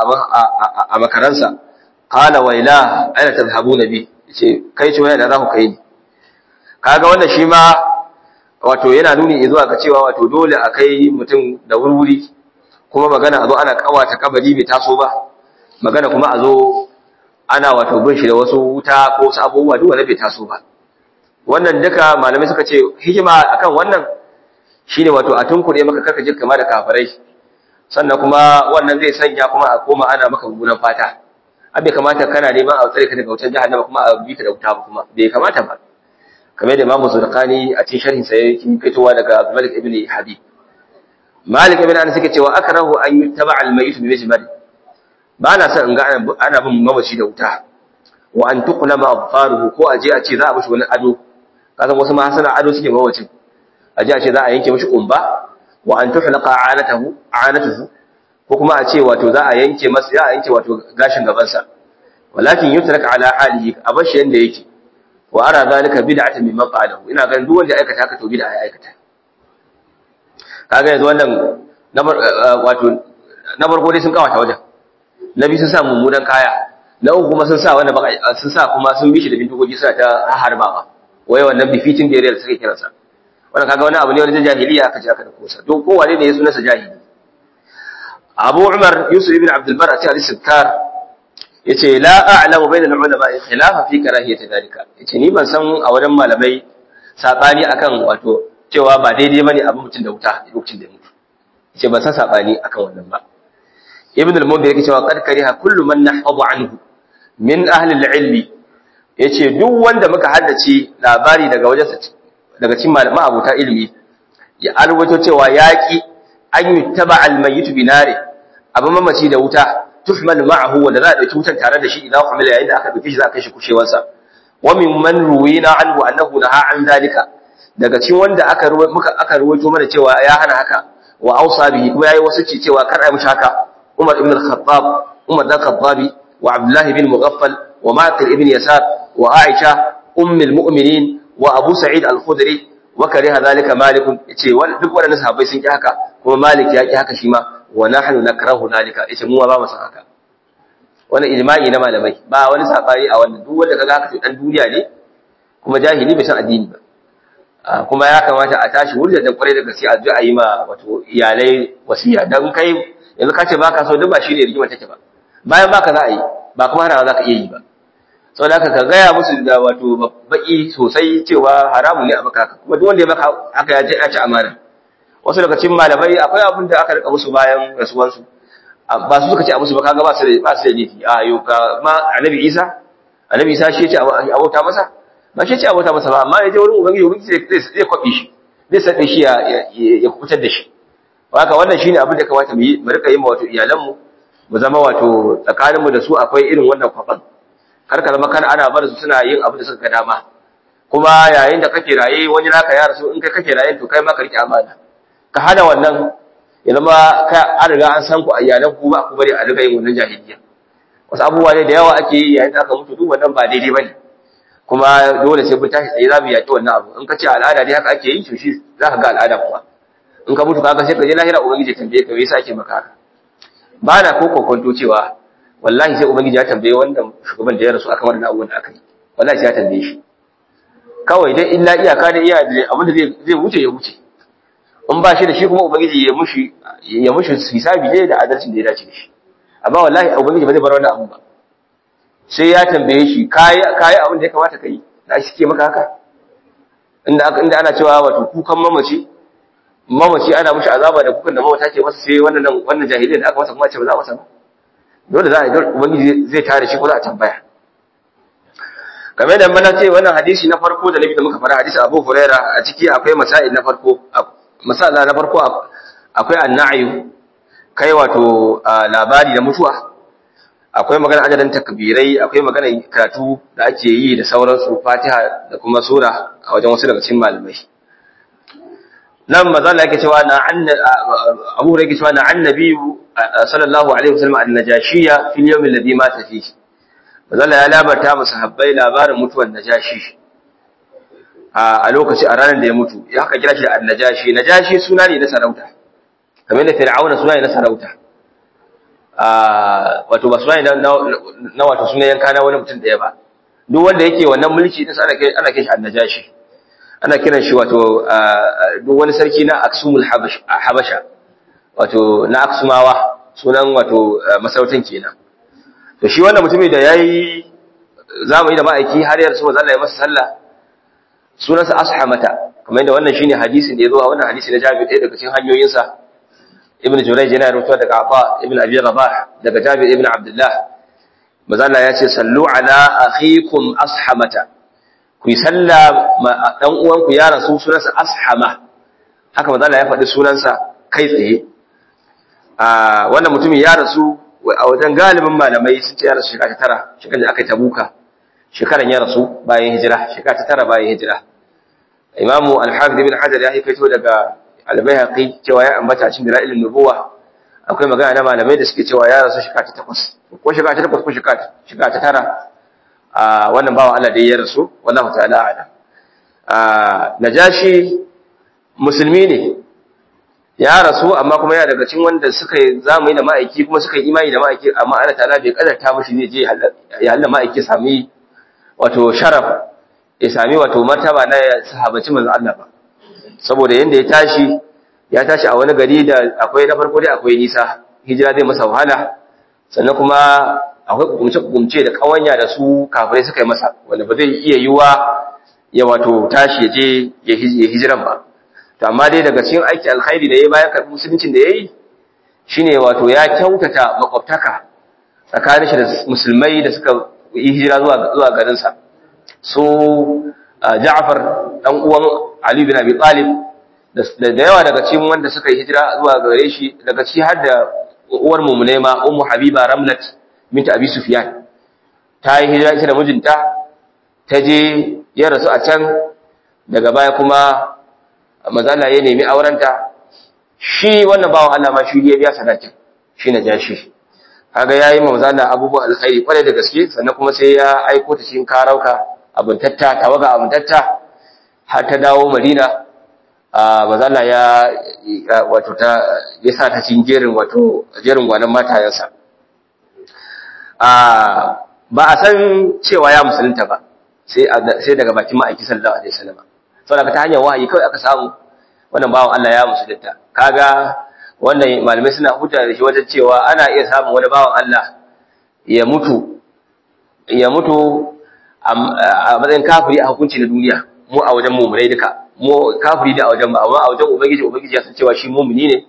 a makaransa qala waila aina tadhhabuna bi ce kai ce waya da za ku kai ni kaga wannan shi ma wato yana nuni zuwa ga cewa wato dole a kai mutum da wurwuri kuma magana a zo ana kawata kabari bai taso ba magana kuma a zo ana wato bin shi da wasu wuta ko wasu abubuwa duk wanda bai taso ba wannan duka malamai suka ce hikima akan wannan shine wato a tunkure maka karka jin kama da kafirai sannan kuma wannan zai sanya kuma a koma ana maka mummunan fata abe kamata kana neman a tsare ka daga wutar jahannama kuma a bi ka da wuta ba kuma bai kamata ba kamar da Imam Zurqani a cikin sharhin sa yake fitowa daga Malik ibn Habib Malik ibn Anas yake cewa akrahu an yuttaba al-mayyit bi majmari ba na son in ga ana bin mamaci da wuta wa an tuqlama abfaruhu ko aje a ce za a mishi wani ado kasan wasu ma sana ado suke mamacin aje a ce za a yanke mishi kumba wa an tuhlaqa anatahu anatuhu ko kuma a ce wato za a yanke masa ya yanke wato gashin gaban sa walakin yutrak ala halihi abashi yanda yake wa ara zalika bid'atan mimman qalahu ina ganin duk wanda aikata haka to bid'a ya aikata kaga yanzu wannan wato na farko dai sun kawata wajen na biyu sun sa mummunan kaya na uku kuma sun sa wanda baka sun sa kuma sun bishi da bindigogi suna ta harbawa waye wannan bifitin da yare suke kiransa wannan kaga wani abu ne wani jahiliya aka ce aka da kosa to ko wane ne ya sunansa jahili Abu Umar Yusuf ibn Abdul Bar a cikin al-Sikkar yace la a'lamu bayna al-ulama khilafa fi karahiyati dalika yace ni ban san a wajen malamai sabani akan wato cewa ba daidai bane abin mutum da wuta lokacin da mutu yace ban san sabani akan wannan ba ibn al-mundhir yake cewa qad kariha kullu man nahfadu anhu min ahli al-ilmi yace duk wanda muka haddace labari daga wajen daga cikin malama abuta ilimi ya alwato cewa yaki an yuttaba al-mayyit binari abu mamaci da wuta tuhmal ma'ahu wanda za a dauki wutan tare da shi idan kuma yayin da aka dauki shi za a kai shi kushewarsa wa min man ruwina anhu annahu naha an zalika daga cikin wanda aka muka aka ruwaito mana cewa ya hana haka wa ausa bihi kuma yayi wasu ci cewa kar ai mushi haka Umar ibn al-Khattab Umar dan Khattabi wa Abdullah ibn Mughaffal wa Maqil ibn Yasar wa Aisha ummul mu'minin wa Abu Sa'id al-Khudri wa kariha zalika Malik yace duk waɗannan sahabbai sun ki haka kuma Malik ya ki haka shi ma wa nahnu nakrahu zalika yace mu ba mu san haka wannan ijma'i na malamai ba wani sabani a wannan duk wanda kaga haka to dan duniya ne kuma jahili bai san addini ba kuma ya kamata a tashi wurin da kwarai da gaske a ji a yi ma wato iyalai wasiya dan kai yanzu ka ce baka so duk ba shi ne rigima take ba bayan baka za a yi ba kuma hana za ka iya yi ba saboda haka ka gaya musu da wato baki sosai cewa haramun ne a maka haka kuma duk wanda ya maka haka ya ce ya ci amana wasu daga cikin malamai akwai abin da aka rika musu bayan rasuwansu ba su suka ce a musu ba kaga ba su da ba su da laifi a yau ka ma annabi Isa annabi Isa shi ya ce abota masa ba shi ya ce abota masa ba amma ya je wurin ubangiji ubangiji zai zai kwabe shi zai sabe shi ya ya kubutar da shi haka wannan shine abin da kamata mu yi mu rika yi ma wato iyalanmu mu zama wato tsakaninmu da su akwai irin wannan kwaban kar ka zama kan ana bar su suna yin abin da suka ga dama kuma yayin da kake raye wani naka ya rasu in kai kake raye to kai ma ka rike amana ka hana wannan ya zama ka an riga an san ku a iyalan ku ba ku bari a riga yin wannan jahiliya wasu abubuwa ne da yawa ake yi yayin da aka mutu duk wannan ba daidai bane kuma dole sai mun tashi tsaye za mu yaƙi wannan abu in ka ce al'ada dai haka ake yi to shi za ka ga al'ada kuwa in ka mutu kaga sai ka je lahira ubangiji ya tambaye ka me yasa ake maka haka ba na ko kokonto cewa wallahi sai ubangiji ya tambaye wannan shugaban da ya rasu akan wannan abubuwan da aka yi wallahi sai ya tambaye shi kawai dai illa iyaka da iya abin da zai wuce ya wuce in ba shi da shi kuma ubangiji ya mushi ya mushi hisabi ne da adalcin da ya dace da shi amma wallahi ubangiji ba zai bar wannan abu ba sai ya tambaye shi kai kai abin da ya kamata kai da shi ke maka haka inda aka inda ana cewa wato kukan mamaci mamaci ana mushi azaba da kukan da mamata ke masa sai wannan wannan jahiliyar da aka masa kuma ce ba za a masa ba dole za a yi ubangiji zai tare shi ko za a tambaya kamar da mana ce wannan hadisi na farko da nabi da muka fara hadisi Abu Huraira a ciki akwai masail na farko masala na farko akwai annayu kai wato labari da mutuwa akwai magana adadin takbirai akwai magana karatu da ake yi da sauransu Fatiha da kuma sura a wajen wasu daga cikin malamai nan mazala yake cewa na Abu Huraira yake cewa na annabi sallallahu alaihi wasallam an-najashiyya fil yawm alladhi mata fihi mazala ya labarta masa habbai labarin mutuwar najashi a lokaci a ranar da ya mutu ya haka kira shi da najashi najashi suna ne na sarauta kamar da fir'auna suna ne na sarauta wato ba suna ne na wato suna yanka na wani mutum daya ba duk wanda yake wannan mulki din ana kai ana kai shi annajashi ana kiran shi wato duk wani sarki na aksumul habasha wato na aksumawa sunan wato masarautan kenan to shi wannan mutumin da yayi zamani da ma'aiki har yarsu manzo Allah ya masa sallah sunansa ashamata kamar yadda wannan shine hadisin da ya zo a wannan hadisi na Jabir ɗaya daga cikin hanyoyinsa Ibn Jurayj yana rawaito daga Afa Ibn Abi Rabah daga Jabir Ibn Abdullah manzo Allah ya ce sallu ala akhikum ashamata ku yi sallah ma dan uwanku ya rasu sunansa ashama haka manzo Allah ya faɗi sunansa kai tsaye a wannan mutumin ya rasu a wajen galibin malamai sun ce ya rasu shekara ta tara shekarar da aka yi tabuka shekaran ya rasu bayan hijira shekara ta tara bayan hijira imamu al-hafiz ibn hajar ya haifeto daga al-bayhaqi cewa ya ambata cikin dalailin nubuwa akwai magana na malamai da suke cewa ya rasu shekara ta takwas ko shekara ta takwas ko shekara ta tara a wannan bawan Allah dai ya rasu wallahu ta'ala a'lam a najashi musulmi ne ya rasu amma kuma yana daga cikin wanda suka yi zamani da ma'aiki kuma suka yi imani da ma'aiki amma Allah ta'ala bai kadarta mishi zai je ya Allah ma'aiki sami wato sharaf ya sami wato martaba na sahabaci manzo Allah ba saboda yanda ya tashi ya tashi a wani gari da akwai na farko dai akwai nisa hijira zai masa wahala sannan kuma akwai hukumce-hukumce da kawanya da su kafirai suka yi masa wanda ba zai iya yiwa ya wato tashi ya je ya hijiran ba to amma dai daga cikin aiki alkhairi da ya bayan karɓi musuluncin da ya yi shine wato ya kyautata makwabtaka tsakanin shi da musulmai da suka yi hijira zuwa zuwa garinsa so Ja'far dan uwan Ali bin Abi Talib da yawa daga cikin wanda suka yi hijira zuwa gare shi daga ci har da uwar mumune ma Ummu Habiba Ramlat bint Abi Sufyan ta yi hijira ita da mijinta ta je ya rasu a can daga baya kuma mazala ya nemi aurenta shi wannan bawan Allah ma shi ya biya sadakin shi na jashi kaga yayi ma mazala abubuwan alkhairi kwarai da gaske sannan kuma sai ya aiko ta cikin karauka abun tatta tawaga abun tatta har ta dawo Madina a mazala ya wato ta ya sa ta cikin jerin wato jerin gwanan matayensa a ba a san cewa ya musulunta ba sai sai daga bakin ma'aiki sallallahu alaihi wasallam saboda ta hanyar wahayi kawai aka samu wannan bawan Allah ya musulunta kaga wannan malamai suna huta da shi wajen cewa ana iya samun wani bawan Allah ya mutu ya mutu a matsayin kafiri a hukunci na duniya mu a wajen mummunai duka mu kafiri da a wajen amma a wajen ubangiji ubangiji ya san cewa shi mummuni ne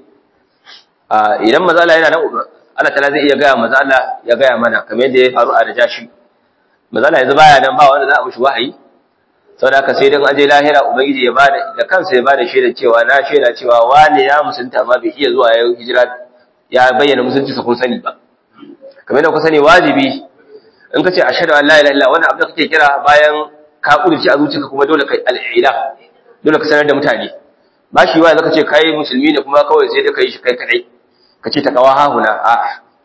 idan maza Allah yana nan Allah ta'ala zai iya gaya maza Allah ya gaya mana kamar yadda ya faru a Najashi maza Allah yanzu baya nan ba wanda za a mishi wahayi saboda haka sai dan aje lahira ubangiji ya bada da kansa ya bada shaida cewa na shaida cewa wani ya musunta amma bai iya zuwa ya hijira ya bayyana musulunci sa kun sani ba kamar yadda ku sani wajibi in ka ce ashhadu an la ilaha illa wannan abin da kake kira bayan ka kudurci a zuciyarka kuma dole kai al'ila dole ka sanar da mutane ba shi wa zaka ce kai musulmi ne kuma kawai sai da kai shi kai kadai ka ce takawa hahuna a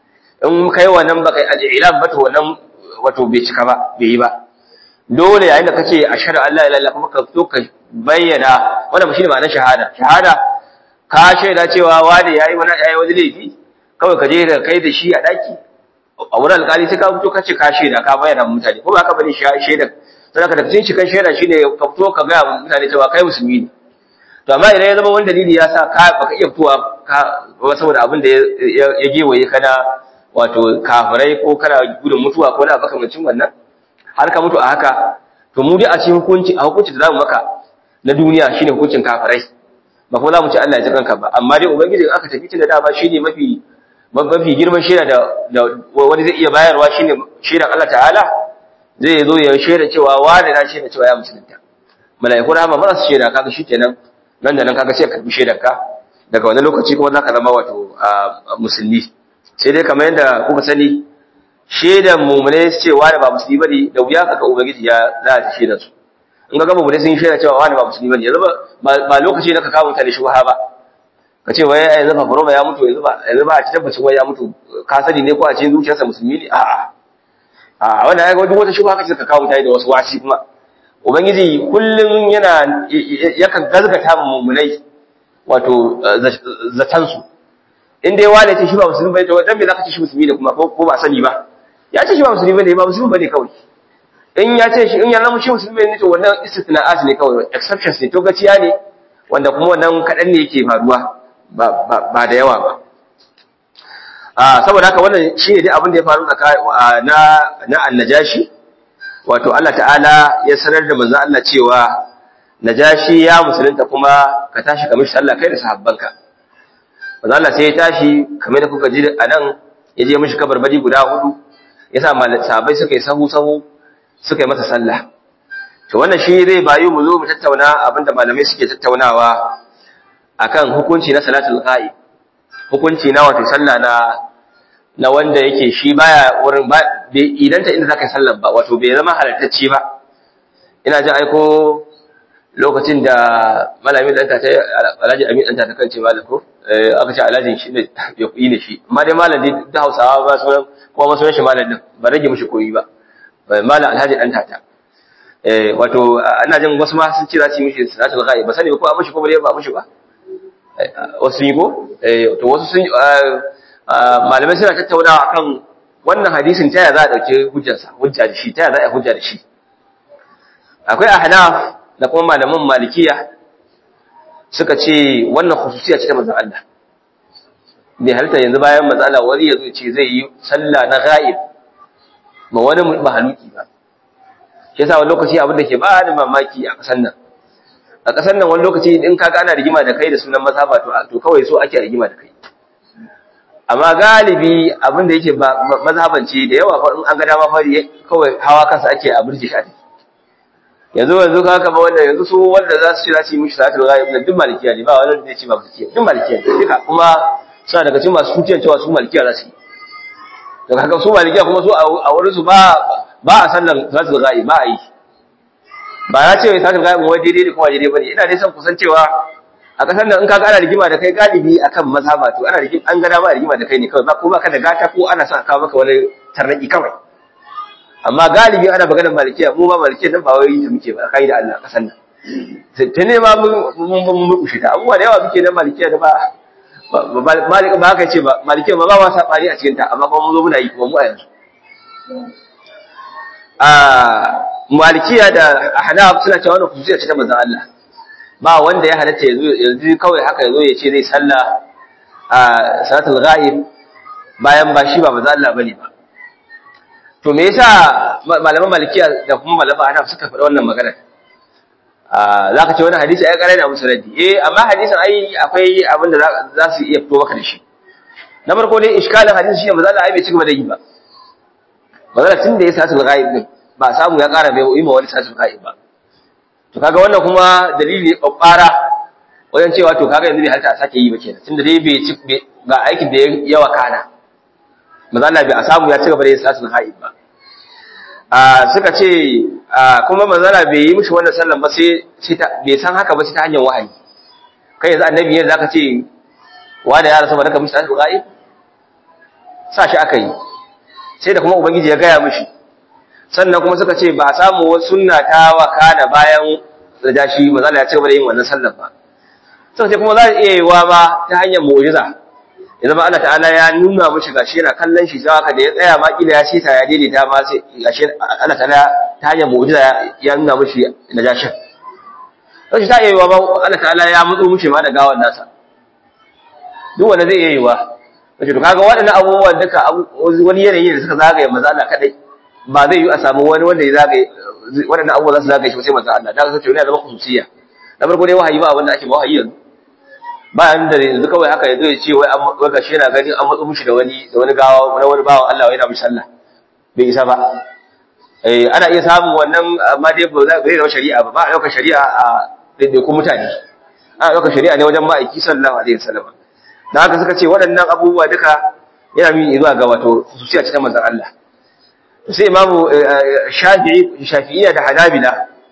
in kai wannan ba kai al'ila ba to wannan wato bai cika ba bai yi ba dole yayin da kace ashhadu an la ilaha illa kuma ka zo ka bayyana wannan shine ma'anar shahada shahada ka shaida cewa wani yayi wani yayi wani laifi kawai ka je da kai da shi a daki a wurin alƙali sai ka fito ka ce ka shaida ka bayyana mutane ko ba ka bane shaida sai ka da cikin cikin shaida shine ka fito ka ga mutane cewa kai musulmi ne to amma idan ya zama wani dalili ya sa ka baka iya fitowa ka saboda abin da ya gewaye kana wato kafirai ko kana gudun mutuwa ko na makamancin wannan har ka mutu a haka to mu dai a cikin hukunci a hukunci da zamu maka na duniya shine hukuncin kafirai ba kuma zamu ci Allah ya ji kanka ba amma dai ubangiji in aka tafi tun da dama shine mafi mafi girman shaida da wani zai iya bayarwa shine shaidan Allah ta'ala zai zo ya shaida cewa wani na shaida cewa ya musulunta mala'iku rahama ba su shaida kaga shikenan nan da nan kaga sai ka karbi shaidar ka daga wani lokaci kuma zaka zama wato musulmi sai dai kamar yadda kuka sani shaidan mumune cewa da ba musulmi bane da wuya kaga ubangiji ya za ta shaida su in ga mumune sun shaida cewa wani ba musulmi bane yanzu ba lokaci na ka kawo mutane shubha ba ka ce wai yanzu fa faroma ya mutu yanzu ba yanzu ba a ci tabbacin wai ya mutu ka sani ne ko a cikin zuciyarsa musulmi ne a'a a wannan ai duk wata shubha kace ka kawo mutane da wasu wasi kuma ubangiji kullum yana yakan gazgata mummunai wato zatan su in dai wani ce shi ba musulmi bane to dan me zaka ce shi musulmi ne kuma ko ba sani ba ya ce shi ba musulmi bane ba musulmi bane kawai in ya ce shi in ya zama shi musulmi ne to wannan istithna'at ne kawai exceptions ne to gaciya ne wanda kuma wannan kadan ne yake faruwa ba da yawa ba saboda haka wannan shi ne dai abin da ya faru na na annajashi wato Allah ta'ala ya sanar da manzo Allah cewa najashi ya musulunta kuma ka tashi ka mishi sallah kai da sahabbanka manzo Allah sai ya tashi kamar da kuka ji anan ya je mishi kabarbari guda hudu ya sa sahabbai suka yi sahu sahu suka yi masa sallah to wannan shi zai bayu mu zo mu tattauna abinda malamai suke tattaunawa akan hukunci na salatul ghaib hukunci na wato sallah na na wanda yake shi baya wurin ba idan ta inda zaka yi sallar ba wato bai zama halattacce ba ina jin aiko lokacin da malamin dan ta Alhaji Amin dan ta kance malam ko aka ce Alhaji shi ne ya kuyi ne shi amma dai malam dai da Hausawa ba sunan kuma ba sunan shi malam din ba rage mishi koyi ba malam Alhaji dan ta eh wato ina jin wasu ma sun ce za su yi mishi salatul ghaib ba sani ko a mishi ko ba ba mishi ba wasu yi ko to wasu sun malamai suna tattaunawa akan wannan hadisin ta yaya za a dauke hujjarsa hujja da shi ta yaya za a hujja da shi akwai ahnaf da kuma malaman malikiya suka ce wannan khususiya ce ta manzon Allah bai halitta yanzu bayan manzon Allah wani yazo ce zai yi sallah na ghaib ma wani mahaluki ba shi yasa wani lokaci abin da ke ba da mamaki a kasan nan a ƙasar nan wani lokaci in kaga ana rigima da kai da sunan mazhaba to to kawai so ake rigima da kai amma galibi abin da yake mazhabanci da yawa fa in an ga dama fa kawai hawa kansa ake a burji shi yanzu yanzu ka kama wanda yanzu su wanda za su ci za su yi mishi salatul ghaib na duk malikiya ne ba wanda zai ci ba malikiya duk malikiya ne duka kuma suna daga cikin masu tuciyan cewa su malikiya za su yi to kaga su malikiya kuma su a wurin su ba ba a sallar salatul ghaib ba a yi ba ya ce salatul ghaib wai daidai ne kuma daidai bane ina dai son kusan cewa a kasar nan in kaga ana rigima da kai galibi akan mazhaba to ana rigima an ga dama rigima da kai ne kawai ba ko baka da gata ko ana son kawo maka wani tarnaki kawai amma galibi ana maganar malikiya mu ba malikiya nan ba wai ta muke ba kai da Allah kasar nan ta ne ma mun mun mukushe ta abubuwa da yawa muke da malikiya da ba malik ba haka ce ba malikiya ma ba ma sabani a cikin ta amma kuma mun zo muna yi kuma mu a yanzu a malikiya da ahnaf suna cewa wannan khususiyya ce ta manzon Allah ba wanda ya halatta yanzu yanzu kawai haka yazo ya ce zai sallah a salatul ghaib bayan ba shi ba manzon Allah bane ba to me yasa malaman malikiya da kuma malaman ahnaf suka faɗa wannan magana za ka ce wani hadisi ai ƙarai na musu raddi eh amma hadisin ai akwai abin da za su iya fito maka da shi na farko dai iskalin hadisi shine manzo Allah ai bai ci gaba da yi ba manzo tun da ya sa sul ghaib din ba samu ya ƙara bai yi ma wani sasul ghaib ba to kaga wannan kuma dalili ne babbara wajen cewa to kaga yanzu bai halta a sake yi ba kenan tunda dai bai ci ga aikin da ya wakana manzo Allah bai a samu ya ci gaba da yin sasul ghaib ba suka ce kuma manzala bai yi mishi wannan sallan ba sai bai san haka ba sai ta hanyar wahayi kai yanzu annabi yanzu zaka ce wanda ya rasa ba daga mishi tashi ghaib sa shi aka yi sai da kuma ubangiji ya gaya mishi sannan kuma suka ce ba samu wasu sunna ta wakana bayan da shi manzala ya ci gaba da yin wannan sallan ba suka ce kuma za ta iya yiwa ba ta hanyar mu'jiza ya zama Allah ta'ala ya nuna mishi gashi yana kallon shi sai haka da ya tsaya ma kila ya shita ya daidaita ma sai gashi Allah ta'ala ta hanyar mu'jiza ya nuna mishi najashin sai ta iya yiwa ba Allah ta'ala ya mutsu mishi ma da gawan nasa duk wanda zai iya yiwa kace to kaga waɗannan abubuwan duka wani yanayi da suka zagaye manzo Allah kadai ba zai yi a samu wani wanda ya zagaye waɗannan abubuwan za su zagaye shi sai manzo Allah da ka ce wani ya zama khususiyya na farko dai wahayi ba wanda ake ba wahayi yanzu bayan da yanzu kawai haka yazo ya ce wai an waka shi yana ganin an matsu mishi da wani da wani gawa na wani bawan Allah yana mishi sallah bai isa ba eh ana iya samun wannan amma dai ba zai zama shari'a ba ba a ɗaukar shari'a a daidaikun mutane ana ɗaukar shari'a ne wajen ma'aiki sallallahu alaihi wasallam da haka suka ce waɗannan abubuwa duka yana nuni zuwa ga wato khususiya ce ta manzon Allah sai imamu shafi'i shafi'iyya da hanabila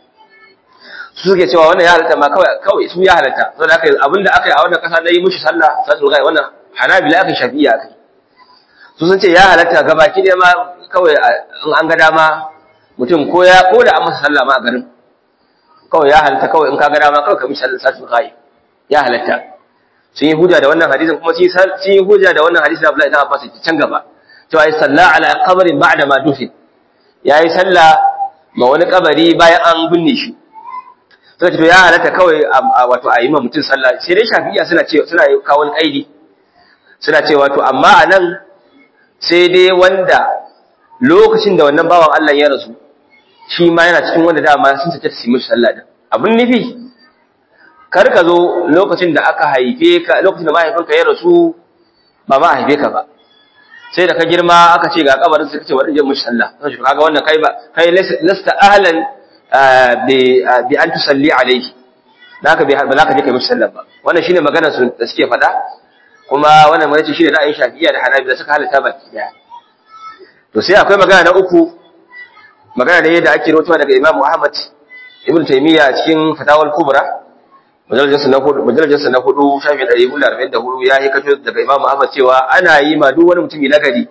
su suke cewa wannan ya halatta ma kawai kawai su ya halatta saboda haka abinda aka yi a wannan kasa na yi mushi sallah sallu gai wannan hanabila aka shafi'iyya aka su sun ce ya halatta gabaki ne ma kawai in an ga dama mutum ko ya ko da an masa sallah ma a garin kawai ya halatta kawai in ka ga dama kawai ka mishi sallah sallu gai ya halatta sun yi hujja da wannan hadisin kuma sun yi hujja da wannan hadisin Abdullahi ibn Abbas ke can gaba cewa ai salla ala qabrin ba'da ma dufin yayi sallah ma wani kabari bayan an binne shi sai to ya halatta kawai wato a yi ma mutum sallah sai dai shafi'iya suna ce suna kawo kaidi suna cewa to amma anan sai dai wanda lokacin da wannan bawan Allah ya rasu shi ma yana cikin wanda dama sun sace su yi mishi sallah din abin nufi kar ka zo lokacin da aka haife ka lokacin da mahaifinka ya rasu ba ma haife ka ba sai da ka girma aka ce ga kabarin sai kace wa je mishi sallah sai kaga wannan kai ba kai lasta ahlan bi an tusalli alaihi da haka ba za ka je kai mishi sallah ba wannan shine maganar su da suke faɗa kuma wannan mai shine ra'ayin shafi'iyya da hanabi da suka halatta baki daya to sai akwai magana na uku magana da yadda ake rawaitowa daga Imam Ahmad Ibn Taymiyyah cikin Fatawal Kubra majalisar na hudu majalisar na hudu shafi 144 ya yi kacho daga Imam Ahmad cewa ana yi ma duk wani mutumi nagari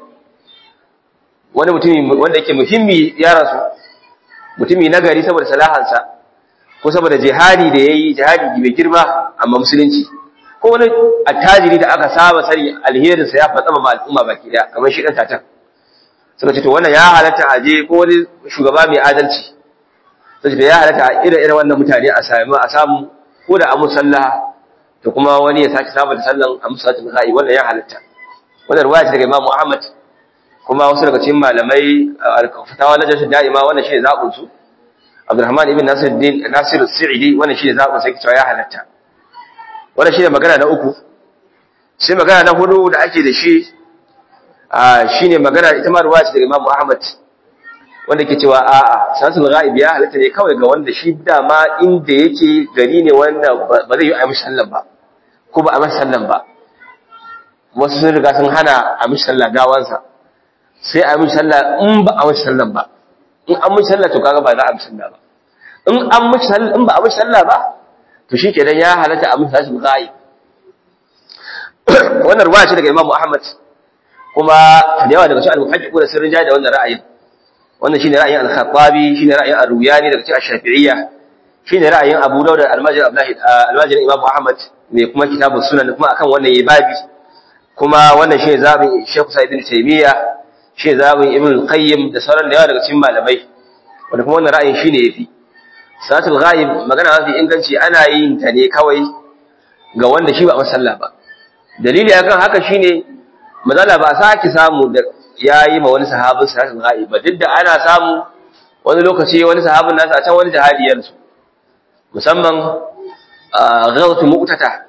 wani mutumi wanda yake muhimmi ya rasu mutumi nagari saboda salahansa ko saboda jihadi da yayi jihadi mai girma amma musulunci ko wani attajiri da aka saba sani alherin sa ya fatsama ma al'umma baki daya kamar shi dan tatan suka ce to wannan ya halatta aje ko wani shugaba mai adalci sai ya halatta irin irin wannan mutane a samu a samu ko da amu sallah to kuma wani ya sake saba da sallan amu salatul ghaib wannan ya halatta wannan riwaya daga Imam Ahmad kuma wasu daga cikin malamai fatawa na jashin da'ima wannan shine zabun su Abdurrahman ibn Nasiruddin Nasir Sa'idi wannan shine zabun sai cewa ya halatta wannan shine magana na uku sai magana na hudu da ake da shi shine magana ita ma riwaya daga Imam Ahmad wanda ke cewa a'a salatul ghaib ya halatta ne kawai ga wanda shi dama inda yake gari ne wanda ba zai yi a mishi sallan ba ko ba a mishi sallan ba wasu sun riga sun hana a mishi sallah gawansa sai a mishi sallah in ba a mishi sallan ba in an mishi sallah to kaga ba za a mishi sallah ba in an mishi sallah in ba a mishi sallah ba to shi kenan ya halatta a mishi salatul ghaib wannan ruwaya ce daga Imam Ahmad kuma da yawa daga cikin al-muhaqqiqu da sirrin jayi da wannan ra'ayin wannan shine ra'ayin al-Khattabi shine ra'ayin ar-Ruyani daga cikin Shafi'iyya shine ra'ayin Abu Dawud da Al-Majid Abdullah Al-Majid Imam Ahmad mai kuma kitabus sunan kuma akan wannan yayi babi kuma wannan shine zabin Sheikh Sa'id ibn Taymiyyah shi zabin ibn qayyim da sauran da yawa daga cikin malamai wanda kuma wannan ra'ayin shine yafi salatul ghaib magana mafi inganci ana yin ta ne kawai ga wanda shi ba masalla ba dalili akan haka shine mazala ba saki samu da yayi ma wani sahabin salatul ghaib ba duk da ana samu wani lokaci wani sahabin nasa a can wani jihadiyar su musamman ghazwatu mu'tata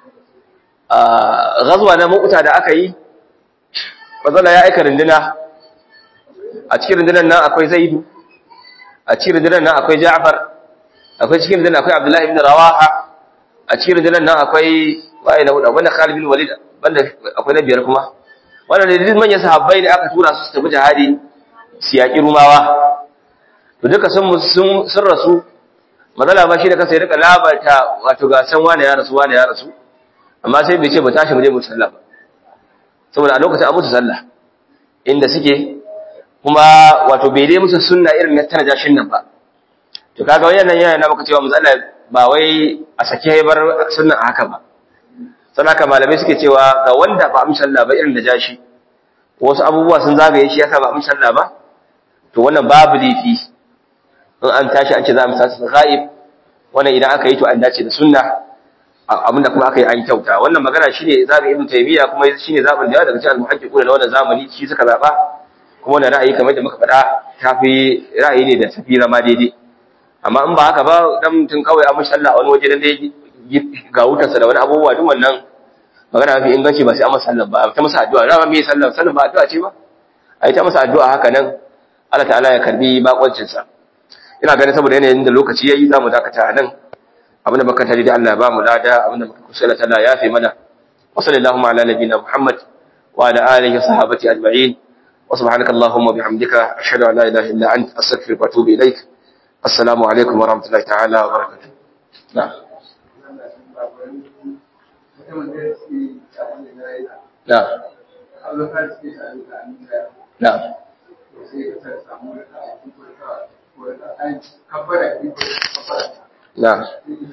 ghazwa na mu'ta da aka yi mazala ya aika rinduna a cikin rundunar nan akwai zaidu a cikin rundunar nan akwai ja'far akwai cikin rundunar akwai abdullahi ibn rawaha a cikin rundunar nan akwai waye na hudu wanda khalid bin walid banda akwai na biyar kuma wannan ne duk manyan sahabbai ne aka tura su su tafi jihadi su yaƙi rumawa to duka sun sun sun rasu mazala ma shi da kansa ya rika labarta wato ga san wani ya rasu wani ya rasu amma sai bai ce ba tashi mu je mu sallah ba saboda a lokacin an musu sallah inda suke kuma wato bai dai musu sunna irin na tana jashin nan ba to kaga wannan yana na maka cewa matsala ba wai a sake bar sunnan a haka ba sannan haka malamai suke cewa ga wanda ba amsa sallah ba irin da jashi wasu abubuwa sun zagaye shi yasa ba amsa sallah ba to wannan babu laifi in an tashi an ce za mu sa su ghaib wannan idan aka yi to an dace da sunna abinda kuma aka yi an kyauta wannan magana shine zabi ibn taymiya kuma shine zabin da yawa daga cikin al-muhaqqiquna na wannan zamani shi suka zaba kuma wannan ra'ayi kamar da muka faɗa tafi ra'ayi ne da tafi zama daidai amma in ba haka ba dan mutum kawai a mashi Allah wani waje dan dai ga wutarsa da wani abubuwa duk wannan magana mafi inganci ba sai an masa sallah ba ta masa addu'a rama me sallah sallah ba addu'a ce ba ai ta masa addu'a haka nan Allah ta'ala ya karbi bakoncin sa ina ganin saboda yanayin da lokaci yayi zamu dakata nan abinda muka tare da Allah ba mu lada abinda muka kusala ta Allah ya fi mana wa sallallahu ala nabiyina Muhammad wa ala alihi wa sahbihi ajma'in wa subhanaka allahumma bihamdika ashhadu an la ilaha illa anta astaghfiruka wa atubu ilaik assalamu alaikum wa rahmatullahi ta'ala wa barakatuh na'am na'am na'am na'am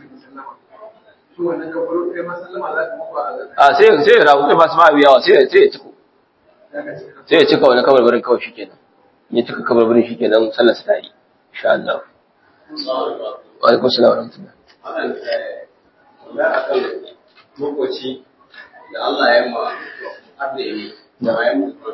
a sai sai rahu sai masu ma'abi yawa sai sai ya ciko sai ya cika wani kabarbarin kawai shi kenan ya cika kabarbarin shi kenan sallar sa ta yi insha Allah wa alaikum salam wa rahmatullah makoci da Allah ya ma har da yi da ya mutu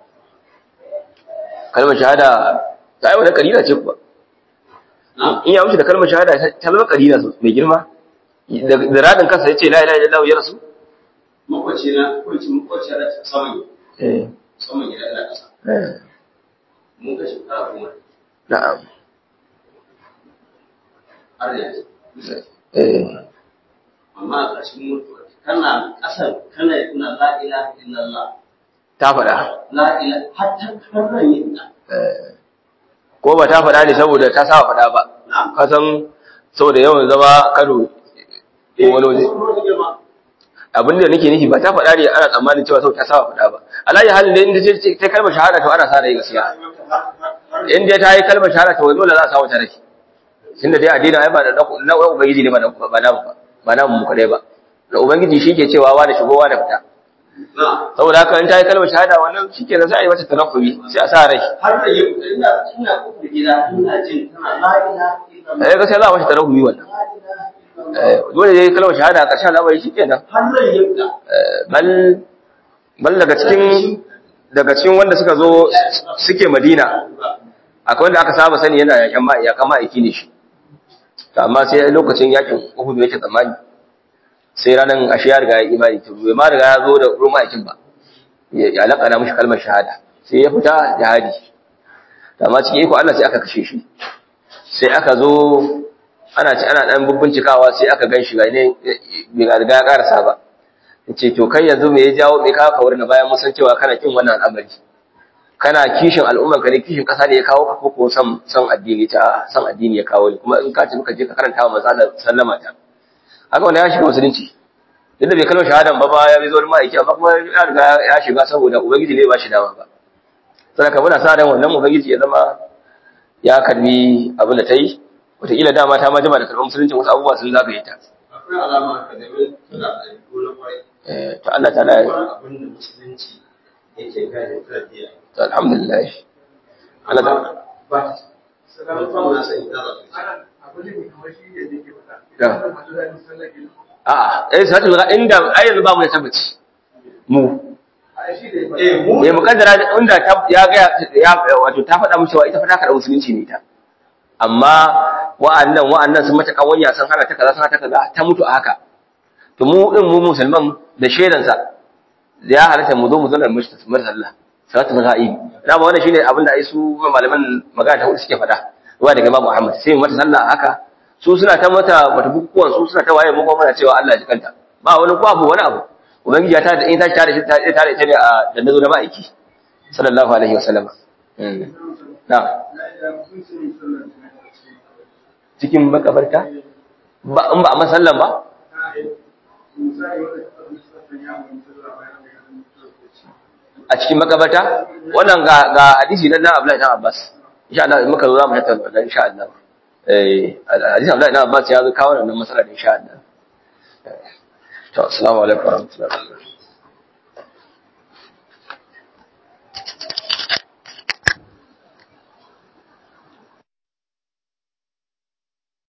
kalmar shahada ta yi wani kalila ce kuwa in ya wuce da kalmar shahada ta zama kalila mai girma da radin kansa ya ce la ilaha illallah ya rasu makwaci na kwanci makwaci da saman eh saman gida ina kasa eh mun ka shekara goma na'am har yanzu eh amma a ƙarshen mutuwa kana ƙasar kana kuna la ilaha illallah ta faɗa la ilaha hatta karran yin da eh ko ba ta faɗa ne saboda ta saba faɗa ba na'am ka san saboda yawan zama karo ko wani waje abin da nake nufi ba ta faɗa ne ana tsammanin cewa sau ta saba faɗa ba alayi halin da inda ce ta kalmar shahada to ana sa rai gaskiya in dai ta yi kalmar shahada to dole za a samu ta rai tunda dai addini ai ba da na ubangiji ne ba na ba na ba ba na mu kadai ba da ubangiji shi ke cewa wa da shigowa da fita na saboda haka in ta yi kalmar shahada wannan shi ke sai a yi mata tanakubi sai a sa rai har da yin ina ina kofar gida ina jin tana la ilaha illallah eh gaskiya za a mata tanakubi wannan la ilaha illallah eh dole dai kalmar shahada a ƙarshen al'amari shi kenan har da yin da bal bal daga cikin daga cikin wanda suka zo suke Madina akwai wanda aka saba sani yana yakan ma yakan ma'aiki ne shi to amma sai lokacin yakin Uhud yake tsammani sai ranan ashe ya riga ya imani to bai ma riga ya zo da ruwan ma'aikin ba ya ya lakana mishi kalmar shahada sai ya fita jihadi to amma cikin iko Allah sai aka kashe shi sai aka zo ana ci ana dan bubbincikawa sai aka gan shi ga ne bai riga ya karasa ba ce to kai yanzu me ya jawo me kawo ka wurin bayan mun san cewa kana kin wannan al'amari kana kishin al'umman ka ne kishin kasa ne ya kawo ka ko ko san san addini ta san addini ya kawo ni kuma in ka ci muka je ka karanta wa matsalar sallama ta haka wannan ya shiga musulunci duk da bai kalmar shahadan ba ba ya bi zuwa ma'aiki amma kuma ya riga ya shiga saboda ubangiji ne ba shi dama ba saboda muna sa ran wannan ubangiji ya zama ya karbi abin da ta yi wataƙila dama ta ma jima da karɓar musulunci wasu abubuwa sun zagaye ta akwai alama ka da mai suna da gona kwarai Eh, to Allah ta da wani abin da musulunci yake gane tarbiya to alhamdulillah Allah da ba ta salamu na sai ta a'a eh salatul gha inda ai yanzu ba mu da tabbaci mu eh mu eh mukaddara inda ta ya ga ya wato ta faɗa mu cewa ita fa ta karɓa musulunci ne ita amma wa'annan wa'annan sun mata kawanya sun hana ta kaza sun hana ta kaza ta mutu a haka to mu din mu musulman da shedan sa ya halatta mu zo mu zauna mu sallah salatul ghaib da ba wannan shine abin da ai su malaman magana ta hudu suke faɗa wa daga Imam Muhammad sai mu mata sallah haka su suna ta mata wata bukukuwan su suna ta waye mu kuma muna cewa Allah ya kanta ba wani ko abu wani abu ubangiji ta da in ta tare shi ta tare ta ne a da nazo na ma'aiki sallallahu alaihi wasallam na cikin makabarta ba in ba a masallan ba a cikin makabarta wannan ga ga hadisi na Abdullahi ibn Abbas insha Allah in muka zo za mu tattauna wannan insha Allah eh hadisi Abdullahi ibn Abbas ya zo kawo wannan masala insha Allah to assalamu alaikum warahmatullahi wabarakatuh